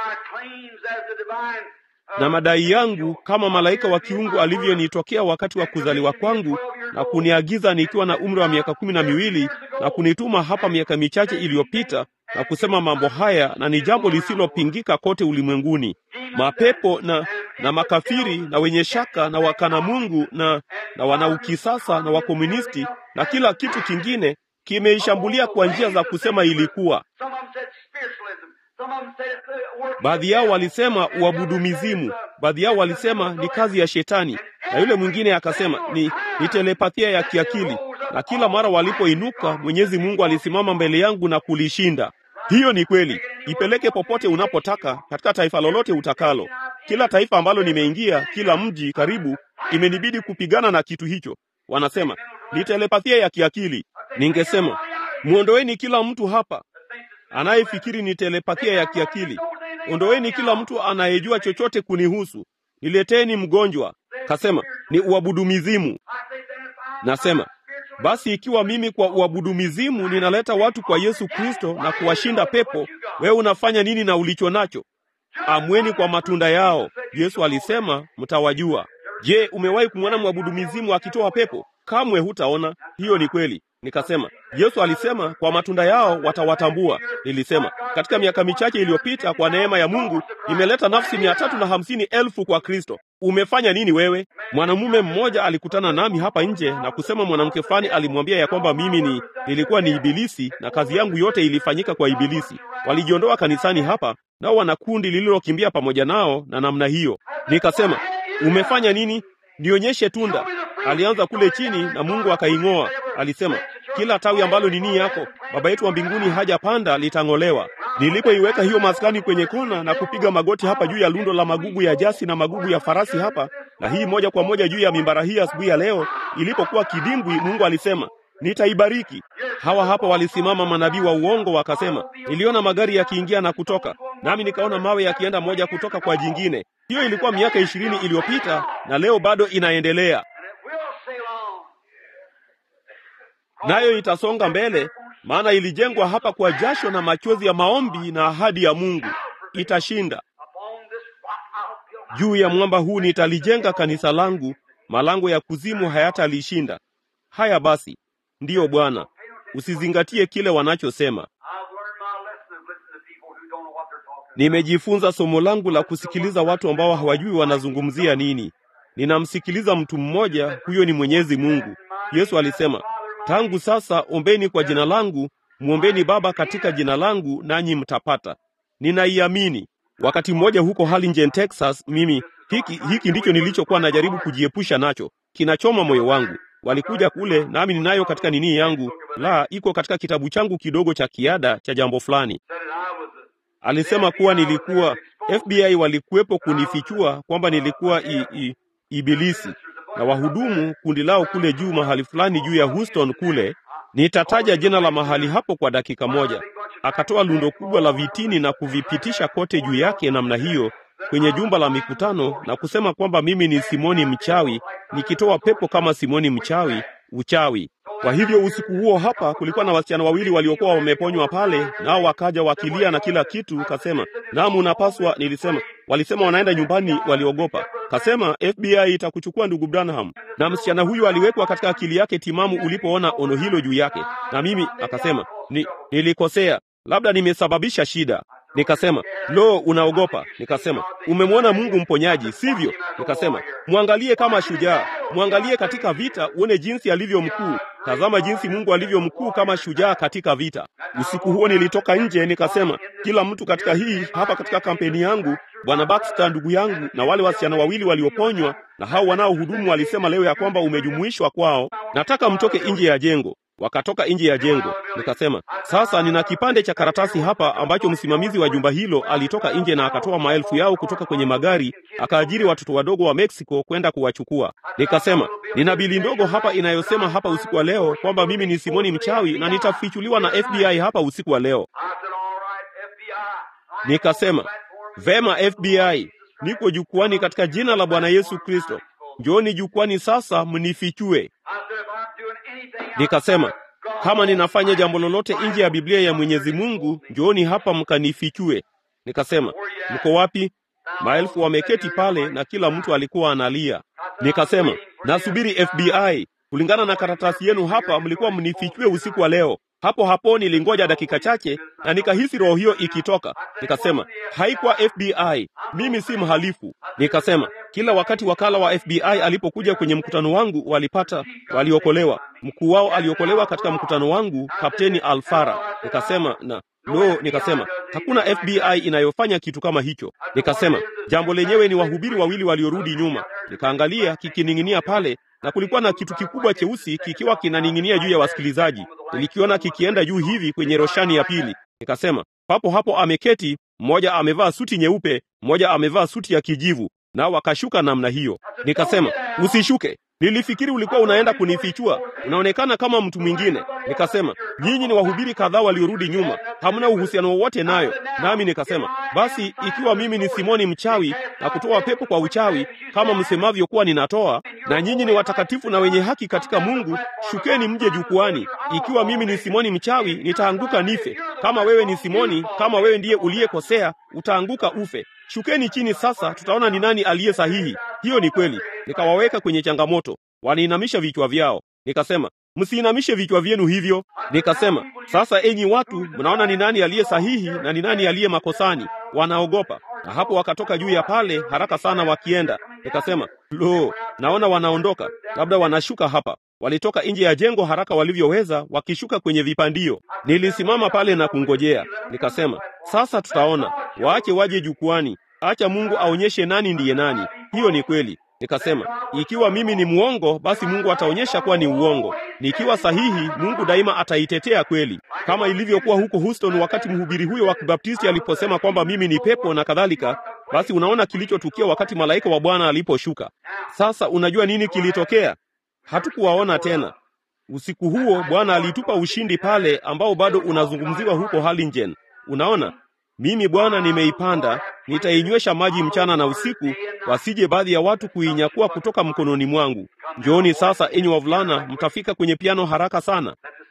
na madai yangu kama malaika wa kiungu alivyonitokea wakati wa kuzaliwa kwangu na kuniagiza nikiwa na umri wa miaka kumi na miwili na kunituma hapa miaka michache iliyopita na kusema mambo haya, na ni jambo lisilopingika kote ulimwenguni. Mapepo na na makafiri na wenye shaka na wakana Mungu na na wanaukisasa na wakomunisti na kila kitu kingine kimeishambulia kwa njia za kusema ilikuwa Baadhi yao walisema uabudu mizimu, baadhi yao walisema ni kazi ya Shetani, na yule mwingine akasema ni, ni telepathia ya kiakili. Na kila mara walipoinuka, Mwenyezi Mungu alisimama mbele yangu na kulishinda. Hiyo ni kweli. Ipeleke popote unapotaka, katika taifa lolote utakalo. Kila taifa ambalo nimeingia, kila mji karibu, imenibidi kupigana na kitu hicho. Wanasema ni telepathia ya kiakili. Ningesema mwondoeni kila mtu hapa anayefikiri ni telepathia ya kiakili. Ondoeni kila mtu anayejua chochote kunihusu. Nileteni mgonjwa. Kasema ni uabudu mizimu. Nasema basi, ikiwa mimi kwa uabudu mizimu ninaleta watu kwa Yesu Kristo na kuwashinda pepo, wewe unafanya nini na ulicho nacho? Amweni kwa matunda yao. Yesu alisema mtawajua. Je, umewahi kumwona mwabudu mizimu akitoa pepo? Kamwe hutaona. Hiyo ni kweli. Nikasema Yesu alisema kwa matunda yao watawatambua. Nilisema katika miaka michache iliyopita, kwa neema ya Mungu imeleta nafsi mia tatu na hamsini elfu kwa Kristo. Umefanya nini wewe? Mwanamume mmoja alikutana nami hapa nje na kusema mwanamke fulani alimwambia ya kwamba mimi ni nilikuwa ni ibilisi na kazi yangu yote ilifanyika kwa ibilisi. Walijiondoa kanisani hapa, nao wana kundi lililokimbia pamoja nao na namna hiyo. Nikasema umefanya nini? Nionyeshe tunda. Alianza kule chini na Mungu akaing'oa. Alisema kila tawi ambalo ni nia yako Baba yetu wa mbinguni hajapanda litang'olewa. Nilipoiweka hiyo maskani kwenye kona na kupiga magoti hapa juu ya lundo la magugu ya jasi na magugu ya farasi hapa, na hii moja kwa moja juu ya mimbara hii asubuhi ya leo ilipokuwa kidimbwi, Mungu alisema nitaibariki. Hawa hapa walisimama manabii wa uongo wakasema, niliona magari yakiingia na kutoka, nami nikaona mawe yakienda moja kutoka kwa jingine. Hiyo ilikuwa miaka ishirini iliyopita na leo bado inaendelea, nayo itasonga mbele, maana ilijengwa hapa kwa jasho na machozi ya maombi na ahadi ya Mungu. Itashinda. Juu ya mwamba huu nitalijenga kanisa langu, malango ya kuzimu hayatalishinda. Haya basi, ndiyo Bwana, usizingatie kile wanachosema. Nimejifunza somo langu la kusikiliza watu ambao hawajui wanazungumzia nini. Ninamsikiliza mtu mmoja, huyo ni Mwenyezi Mungu. Yesu alisema, tangu sasa ombeni kwa jina langu, mwombeni Baba katika jina langu, nanyi mtapata. Ninaiamini. Wakati mmoja huko Harlingen, Texas, mimi hiki hiki ndicho nilichokuwa najaribu kujiepusha nacho, kinachoma moyo wangu. Walikuja kule, nami ninayo katika nini yangu, la iko katika kitabu changu kidogo cha kiada cha jambo fulani. Alisema kuwa nilikuwa FBI walikuwepo kunifichua kwamba nilikuwa i, i, ibilisi na wahudumu kundi lao kule juu mahali fulani juu ya Houston kule Nitataja jina la mahali hapo kwa dakika moja. Akatoa lundo kubwa la vitini na kuvipitisha kote juu yake namna hiyo kwenye jumba la mikutano na kusema kwamba mimi ni Simoni mchawi, nikitoa pepo kama Simoni mchawi, uchawi. Kwa hivyo usiku huo hapa kulikuwa na wasichana wawili waliokuwa wameponywa pale, nao wakaja wakilia na kila kitu. Kasema naam, unapaswa. Nilisema walisema wanaenda nyumbani, waliogopa. Kasema FBI itakuchukua ndugu Branham. Na msichana huyu aliwekwa katika akili yake timamu ulipoona ono hilo juu yake. Na mimi akasema ni, nilikosea, labda nimesababisha shida. Nikasema lo, unaogopa? Nikasema umemwona Mungu mponyaji, sivyo? Nikasema mwangalie kama shujaa, mwangalie katika vita, uone jinsi alivyo mkuu. Tazama jinsi Mungu alivyo mkuu kama shujaa katika vita. Usiku huo nilitoka nje, nikasema kila mtu katika hii hapa katika kampeni yangu, bwana Baxter ndugu yangu, na wale wasichana wawili walioponywa na hao wanaohudumu walisema leo ya kwamba umejumuishwa kwao, nataka mtoke nje ya jengo. Wakatoka nje ya jengo. Nikasema sasa, nina kipande cha karatasi hapa ambacho msimamizi wa jumba hilo alitoka nje na akatoa maelfu yao kutoka kwenye magari, akaajiri watoto wadogo wa Mexico kwenda kuwachukua. Nikasema nina bili ndogo hapa inayosema hapa usiku wa leo kwamba mimi ni Simoni mchawi na nitafichuliwa na FBI hapa usiku wa leo. Nikasema vema, FBI, niko jukwani katika jina la Bwana Yesu Kristo, njooni jukwani sasa mnifichue. Nikasema kama ninafanya jambo lolote nje ya Biblia ya Mwenyezi Mungu, njooni hapa mkanifichue. Nikasema mko wapi? Maelfu wameketi pale na kila mtu alikuwa analia. Nikasema nasubiri FBI. Kulingana na karatasi yenu hapa, mlikuwa mnifichue usiku wa leo. Hapo hapo nilingoja dakika chache na nikahisi roho hiyo ikitoka. Nikasema haikuwa FBI, mimi si mhalifu. Nikasema kila wakati wakala wa FBI alipokuja kwenye mkutano wangu walipata, waliokolewa. Mkuu wao aliokolewa katika mkutano wangu, Kapteni Alfara. Nikasema na lo, nikasema hakuna FBI inayofanya kitu kama hicho. Nikasema jambo lenyewe ni wahubiri wawili waliorudi nyuma. Nikaangalia kikining'inia pale na kulikuwa na kitu kikubwa cheusi kikiwa kinaning'inia juu ya wasikilizaji. Nilikiona kikienda juu hivi kwenye roshani ya pili. Nikasema papo hapo ameketi mmoja, amevaa suti nyeupe, mmoja amevaa suti ya kijivu, nao wakashuka namna hiyo. Nikasema usishuke, nilifikiri ulikuwa unaenda kunifichua, unaonekana kama mtu mwingine. Nikasema nyinyi ni wahubiri kadhaa waliorudi nyuma, hamna uhusiano wowote nayo. Nami nikasema basi, ikiwa mimi ni Simoni mchawi na kutoa pepo kwa uchawi kama msemavyo kuwa ninatoa, na nyinyi ni watakatifu na wenye haki katika Mungu, shukeni mje jukwani. Ikiwa mimi ni Simoni mchawi, nitaanguka nife. Kama wewe ni Simoni, kama wewe ndiye uliyekosea, utaanguka ufe. Shukeni chini sasa, tutaona ni nani aliye sahihi. Hiyo ni kweli. Nikawaweka kwenye changamoto, waniinamisha vichwa vyao. Nikasema msiinamishe vichwa vyenu hivyo. Nikasema sasa, enyi watu, mnaona ni nani aliye sahihi na ni nani aliye makosani. Wanaogopa, na hapo wakatoka juu ya pale haraka sana wakienda. Nikasema lo, naona wanaondoka, labda wanashuka hapa. Walitoka nje ya jengo haraka walivyoweza, wakishuka kwenye vipandio. Nilisimama pale na kungojea. Nikasema sasa tutaona, waache waje jukwani, acha Mungu aonyeshe nani ndiye nani. Hiyo ni kweli. Nikasema ikiwa mimi ni mwongo, basi Mungu ataonyesha kuwa ni uongo. Nikiwa sahihi, Mungu daima ataitetea kweli, kama ilivyokuwa huko Houston wakati mhubiri huyo wa Kibaptisti aliposema kwamba mimi ni pepo na kadhalika. Basi unaona kilichotukia wakati malaika wa Bwana aliposhuka. Sasa unajua nini kilitokea? Hatukuwaona tena. Usiku huo Bwana alitupa ushindi pale ambao bado unazungumziwa huko Harlingen. Unaona, mimi Bwana nimeipanda, nitainywesha maji mchana na usiku, wasije baadhi ya watu kuinyakua kutoka mkononi mwangu. Njooni sasa, enyi wavulana, mtafika kwenye piano haraka sana.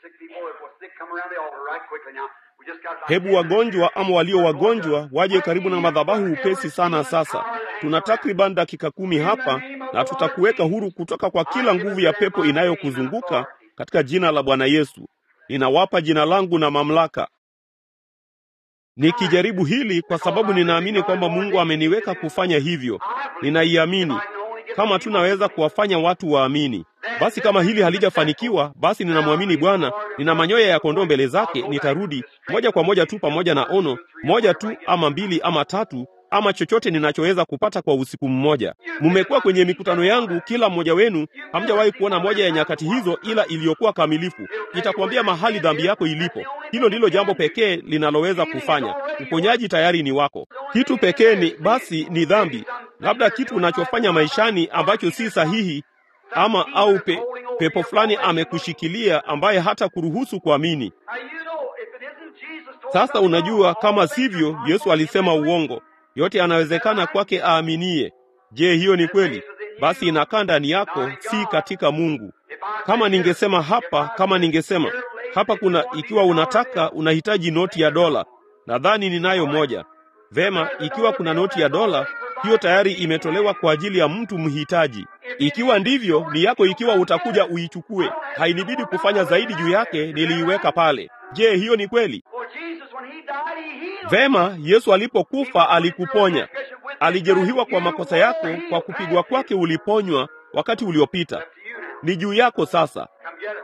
Hebu wagonjwa ama walio wagonjwa waje karibu na madhabahu upesi sana. Sasa tuna takriban dakika kumi hapa, na tutakuweka huru kutoka kwa kila nguvu ya pepo inayokuzunguka katika jina la Bwana Yesu. Ninawapa jina langu na mamlaka nikijaribu hili kwa sababu ninaamini kwamba Mungu ameniweka kufanya hivyo. Ninaiamini kama tunaweza kuwafanya watu waamini. Basi kama hili halijafanikiwa, basi ninamwamini Bwana. Nina manyoya ya kondoo mbele zake, nitarudi moja kwa moja tu pamoja na ono moja tu ama mbili ama tatu ama chochote ninachoweza kupata kwa usiku mmoja. Mmekuwa kwenye mikutano yangu, kila mmoja wenu hamjawahi kuona moja ya nyakati hizo ila iliyokuwa kamilifu. Nitakwambia mahali dhambi yako ilipo. Hilo ndilo jambo pekee linaloweza kufanya. Uponyaji tayari ni wako. Kitu pekee ni basi ni dhambi, labda kitu unachofanya maishani ambacho si sahihi ama au pe, pepo fulani amekushikilia ambaye hata kuruhusu kuamini. Now you know if it isn't Jesus told Sasa us unajua, all kama things are sivyo, possible Yesu alisema in the uongo. Yote yanawezekana kwake aaminie. Je, hiyo ni kweli? Basi inakaa ndani yako, si katika Mungu. If I Kama said ningesema here, hapa, if I kama said ningesema here, lady, hapa if kuna, you want ikiwa me to unataka, dollar bill, unahitaji noti ya dola, nadhani ninayo moja. Vema, ikiwa kuna noti ya dola, hiyo tayari imetolewa kwa ajili ya mtu mhitaji. Ikiwa ndivyo, ni yako ikiwa utakuja uichukue. Hainibidi kufanya zaidi juu yake, niliiweka pale. Je, hiyo ni kweli? Well, Jesus, when he died, he healed. Vema, Yesu alipokufa alikuponya. Alijeruhiwa kwa makosa yako, kwa kupigwa kwake uliponywa wakati uliopita. Up to you now. Ni juu yako sasa. Come get it.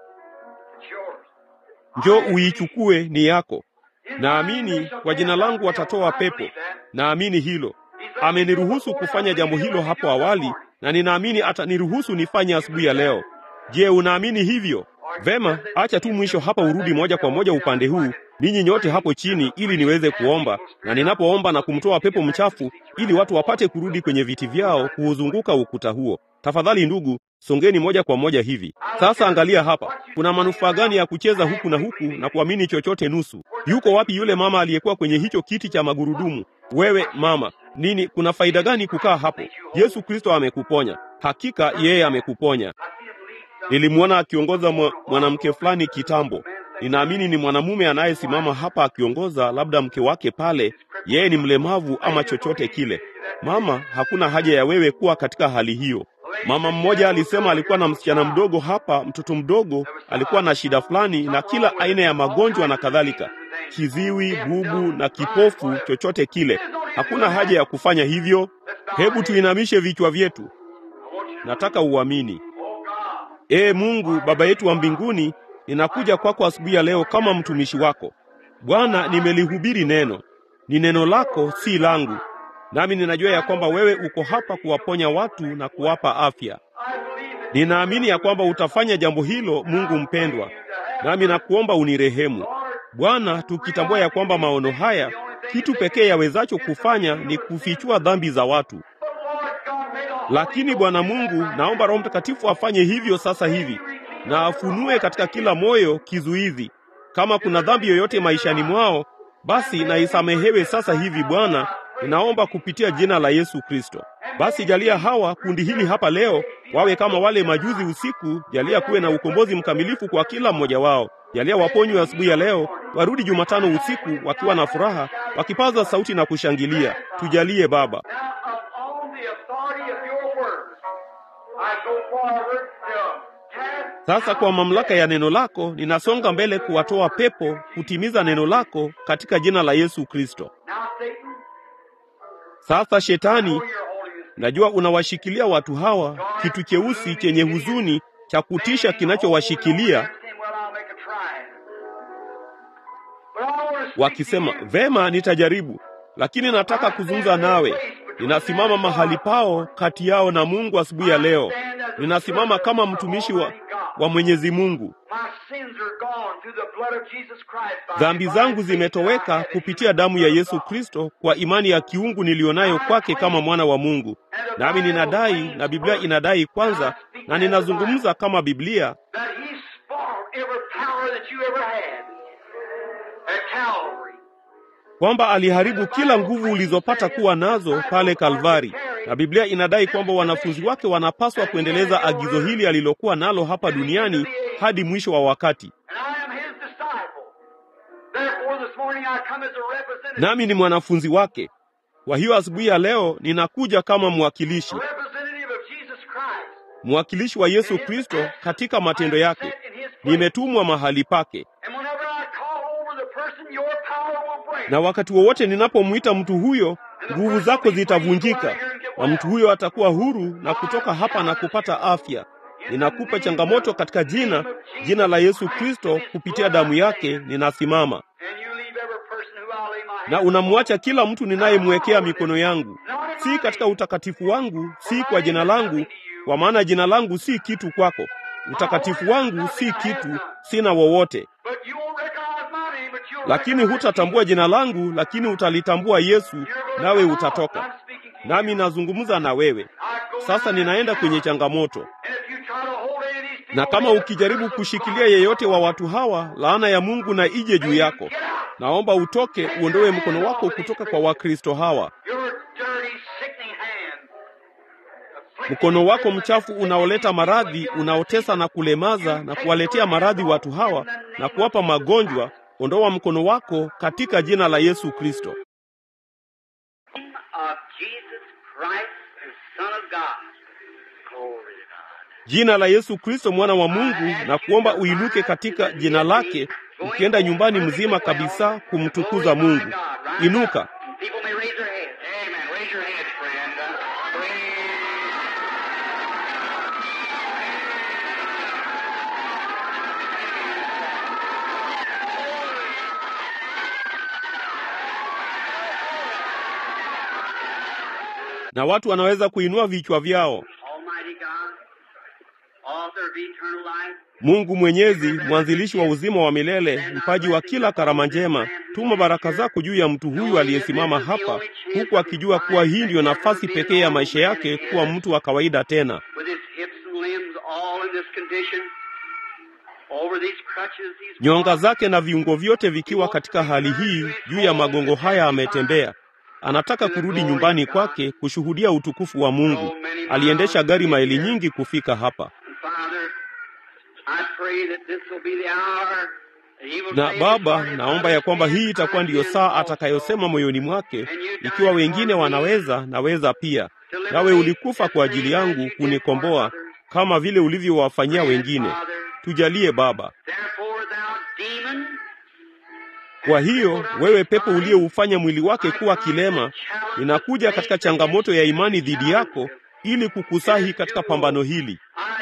It's yours. Njoo uichukue, ni yako. Naamini kwa jina langu watatoa pepo. Naamini hilo. Ameniruhusu kufanya jambo hilo hapo awali, na ninaamini ataniruhusu nifanye asubuhi ya leo. Je, unaamini hivyo? Vema, acha tu mwisho hapa urudi moja kwa moja upande huu, ninyi nyote hapo chini, ili niweze kuomba, na ninapoomba na kumtoa pepo mchafu, ili watu wapate kurudi kwenye viti vyao kuuzunguka ukuta huo. Tafadhali ndugu, songeni moja kwa moja hivi. Sasa angalia hapa, kuna manufaa gani ya kucheza huku na huku na kuamini chochote nusu? Yuko wapi yule mama aliyekuwa kwenye hicho kiti cha magurudumu? Wewe mama, nini, kuna faida gani kukaa hapo? Yesu Kristo amekuponya. Hakika yeye amekuponya. Nilimwona akiongoza mwa- mwanamke fulani kitambo. Ninaamini ni mwanamume anayesimama hapa akiongoza, labda mke wake pale, yeye ni mlemavu ama chochote kile. Mama, hakuna haja ya wewe kuwa katika hali hiyo. Mama mmoja alisema alikuwa na msichana mdogo hapa, mtoto mdogo alikuwa na shida fulani na kila aina ya magonjwa na kadhalika, kiziwi, bubu na kipofu, chochote kile. Hakuna haja ya kufanya hivyo. Hebu tuinamishe vichwa vyetu. Nataka uamini. Ee Mungu Baba yetu wa mbinguni, ninakuja kwako asubuhi ya leo kama mtumishi wako. Bwana, nimelihubiri neno, ni neno lako, si langu, nami ninajua ya kwamba wewe uko hapa kuwaponya watu na kuwapa afya. Ninaamini ya kwamba utafanya jambo hilo, Mungu mpendwa, nami nakuomba unirehemu Bwana, tukitambua ya kwamba maono haya kitu pekee yawezacho kufanya ni kufichua dhambi za watu. Lakini Bwana Mungu, naomba Roho Mtakatifu afanye hivyo sasa hivi na afunue katika kila moyo kizuizi. Kama kuna dhambi yoyote maishani mwao, basi na isamehewe sasa hivi Bwana, ninaomba kupitia jina la Yesu Kristo. Basi jalia hawa kundi hili hapa leo wawe kama wale majuzi usiku. Jalia kuwe na ukombozi mkamilifu kwa kila mmoja wao. Jalia waponywe asubuhi ya leo, warudi Jumatano usiku wakiwa na furaha, wakipaza sauti na kushangilia. Tujalie Baba. Now, upon the authority of your word, I go forward to cast Sasa kwa mamlaka ya neno lako ninasonga mbele kuwatoa pepo, kutimiza neno lako katika jina la Yesu Kristo. Now, Satan, Sasa shetani, know you're holding this. najua unawashikilia watu hawa kitu cheusi chenye huzuni cha kutisha kinachowashikilia, Well, I'll make a try. But I want to speak wakisema to you. vema, nitajaribu, lakini nataka kuzungumza nawe. Ninasimama mahali pao kati yao na Mungu asubuhi ya leo. Ninasimama kama mtumishi wa, wa Mwenyezi Mungu. My sins are gone through the blood of Jesus Christ. by Dhambi divine zangu faith zimetoweka that I have in kupitia you, damu ya Son of Yesu God. Kristo kwa imani ya kiungu niliyonayo kwake kama mwana wa Mungu. Nami ninadai na Biblia inadai kwanza, na ninazungumza kama Biblia That he spoiled every power that you ever had at Calvary. kwamba aliharibu kila nguvu ulizopata kuwa nazo pale Kalvari, na Biblia inadai kwamba wanafunzi wake wanapaswa kuendeleza agizo hili alilokuwa nalo hapa duniani hadi mwisho wa wakati. And I am his disciple. Therefore, this morning I come as a representative, Nami ni mwanafunzi wake. Kwa hiyo asubuhi ya leo ninakuja kama mwakilishi, a representative of Jesus Christ. mwakilishi wa Yesu Kristo katika matendo yake. Nimetumwa mahali pake, And whenever I call over the person, your power will break. na wakati wowote ninapomwita mtu huyo, nguvu zako zitavunjika, na mtu huyo atakuwa huru na kutoka hapa na kupata afya. Ninakupa changamoto katika jina jina la Yesu Kristo, kupitia damu yake ninasimama, And you leave every person who I'll lay my na hands unamwacha kila mtu ninayemwekea mikono yangu, si katika utakatifu wangu, si kwa jina langu, kwa maana jina langu si kitu kwako. Utakatifu wangu si kitu, sina wowote. But you won't recognize my name, but you'll Lakini recognize hutatambua jina langu, lakini utalitambua Yesu, You're going nawe to come out. utatoka. I'm speaking to you. Nami nazungumza na wewe. I Sasa ninaenda kwenye changamoto, na kama ukijaribu kushikilia yeyote wa watu hawa, laana ya Mungu na ije juu yako. Naomba utoke, uondoe mkono wako kutoka kwa Wakristo hawa. Mkono wako mchafu unaoleta maradhi, unaotesa na kulemaza na kuwaletea maradhi watu hawa na kuwapa magonjwa, ondoa mkono wako katika jina la Yesu Kristo. Jina la Yesu Kristo mwana wa Mungu, na kuomba uinuke katika jina lake, ukienda nyumbani mzima kabisa kumtukuza Mungu. Inuka. na watu wanaweza kuinua vichwa vyao. Mungu Mwenyezi, mwanzilishi wa uzima wa milele, mpaji wa kila karama njema, tuma baraka zako juu ya mtu huyu aliyesimama hapa, huku akijua kuwa hii ndiyo nafasi pekee ya maisha yake kuwa mtu wa kawaida tena, nyonga zake na viungo vyote vikiwa katika hali hii. Juu ya magongo haya ametembea anataka kurudi nyumbani kwake kushuhudia utukufu wa Mungu. Aliendesha gari maili nyingi kufika hapa. Na Baba, naomba ya kwamba hii itakuwa ndiyo saa atakayosema moyoni mwake, ikiwa wengine wanaweza, naweza pia. Nawe ulikufa kwa ajili yangu kunikomboa, kama vile ulivyowafanyia wengine. Tujalie Baba. Kwa hiyo wewe pepo uliyeufanya mwili wake kuwa kilema, ninakuja katika changamoto ya imani dhidi yako ili kukusahi katika pambano hili.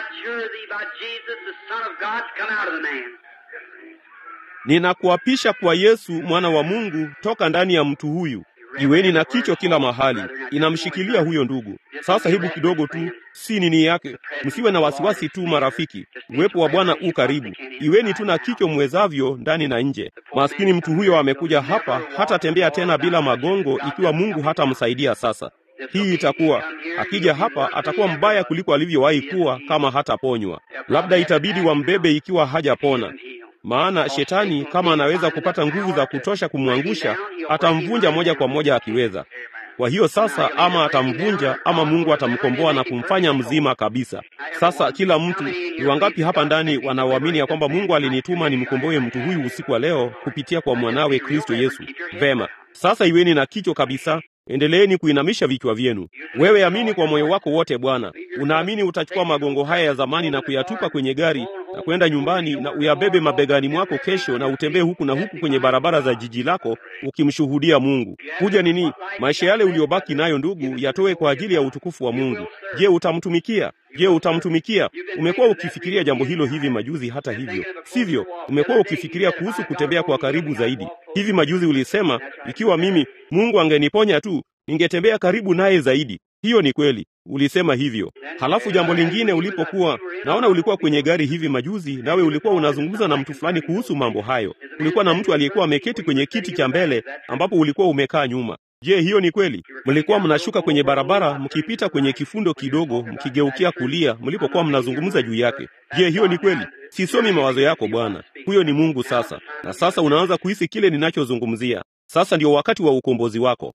Ninakuapisha kwa Yesu mwana wa Mungu, toka ndani ya mtu huyu. Iweni na kicho kila mahali, inamshikilia huyo ndugu. Sasa hebu kidogo tu, si nini yake. Msiwe na wasiwasi tu, marafiki, uwepo wa Bwana u karibu. Iweni tu na kicho mwezavyo, ndani na nje. Maskini mtu huyo amekuja hapa, hatatembea tena bila magongo, ikiwa Mungu hatamsaidia sasa. Hii itakuwa akija hapa atakuwa mbaya kuliko alivyowahi kuwa kama hataponywa. Labda itabidi wambebe ikiwa hajapona. Maana shetani kama anaweza kupata nguvu za kutosha kumwangusha, atamvunja moja kwa moja akiweza. Kwa hiyo sasa, ama atamvunja ama Mungu atamkomboa na kumfanya mzima kabisa. Sasa kila mtu, ni wangapi hapa ndani wanaoamini ya kwamba Mungu alinituma nimkomboe mtu huyu usiku wa leo kupitia kwa mwanawe Kristo Yesu? Vema, sasa iweni na kicho kabisa. Endeleeni kuinamisha vichwa vyenu. Wewe amini kwa moyo wako wote Bwana. Unaamini utachukua magongo haya ya zamani na kuyatupa kwenye gari na kwenda nyumbani na uyabebe mabegani mwako kesho na utembee huku na huku kwenye barabara za jiji lako ukimshuhudia Mungu. Kuja nini? Maisha yale uliyobaki nayo ndugu, yatoe kwa ajili ya utukufu wa Mungu. Je, utamtumikia? Je, utamtumikia? Umekuwa ukifikiria jambo hilo hivi majuzi. Hata hivyo, sivyo? Umekuwa ukifikiria kuhusu kutembea kwa karibu zaidi. Hivi majuzi ulisema, ikiwa mimi Mungu angeniponya tu, ningetembea karibu naye zaidi. Hiyo ni kweli, ulisema hivyo. Halafu jambo lingine, ulipokuwa naona, ulikuwa kwenye gari hivi majuzi, nawe ulikuwa unazungumza na mtu fulani kuhusu mambo hayo. Kulikuwa na mtu aliyekuwa ameketi kwenye kiti cha mbele ambapo ulikuwa umekaa nyuma. Je, hiyo ni kweli? Mlikuwa mnashuka kwenye barabara mkipita kwenye kifundo kidogo, mkigeukia kulia mlipokuwa mnazungumza juu yake. Je, hiyo ni kweli? Sisomi mawazo yako Bwana. Huyo ni Mungu sasa, na sasa unaanza kuhisi kile ninachozungumzia. Sasa ndio wakati wa ukombozi wako.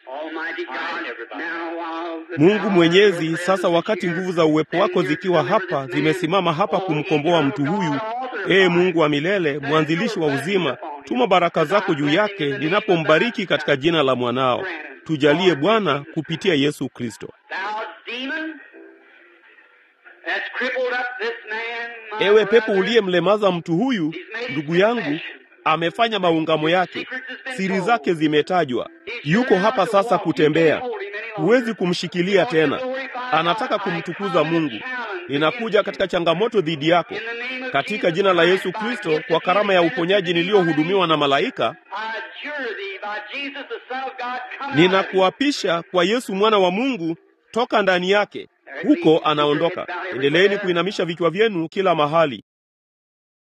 Mungu Mwenyezi, sasa wakati nguvu za uwepo wako zikiwa hapa, zimesimama hapa kumkomboa mtu huyu. Ee Mungu wa milele, mwanzilishi wa uzima, tuma baraka zako juu yake ninapombariki katika jina la mwanao. Tujalie Bwana, kupitia Yesu Kristo. Ewe pepo uliyemlemaza mtu huyu, ndugu yangu, amefanya maungamo yake, siri zake zimetajwa. Yuko hapa sasa kutembea, huwezi kumshikilia tena. Anataka kumtukuza Mungu. Ninakuja katika changamoto dhidi yako katika jina la Yesu Kristo, kwa karama ya uponyaji niliyohudumiwa na malaika. Ninakuapisha kwa Yesu mwana wa Mungu, toka ndani yake. Huko anaondoka. Endeleeni kuinamisha vichwa vyenu kila mahali.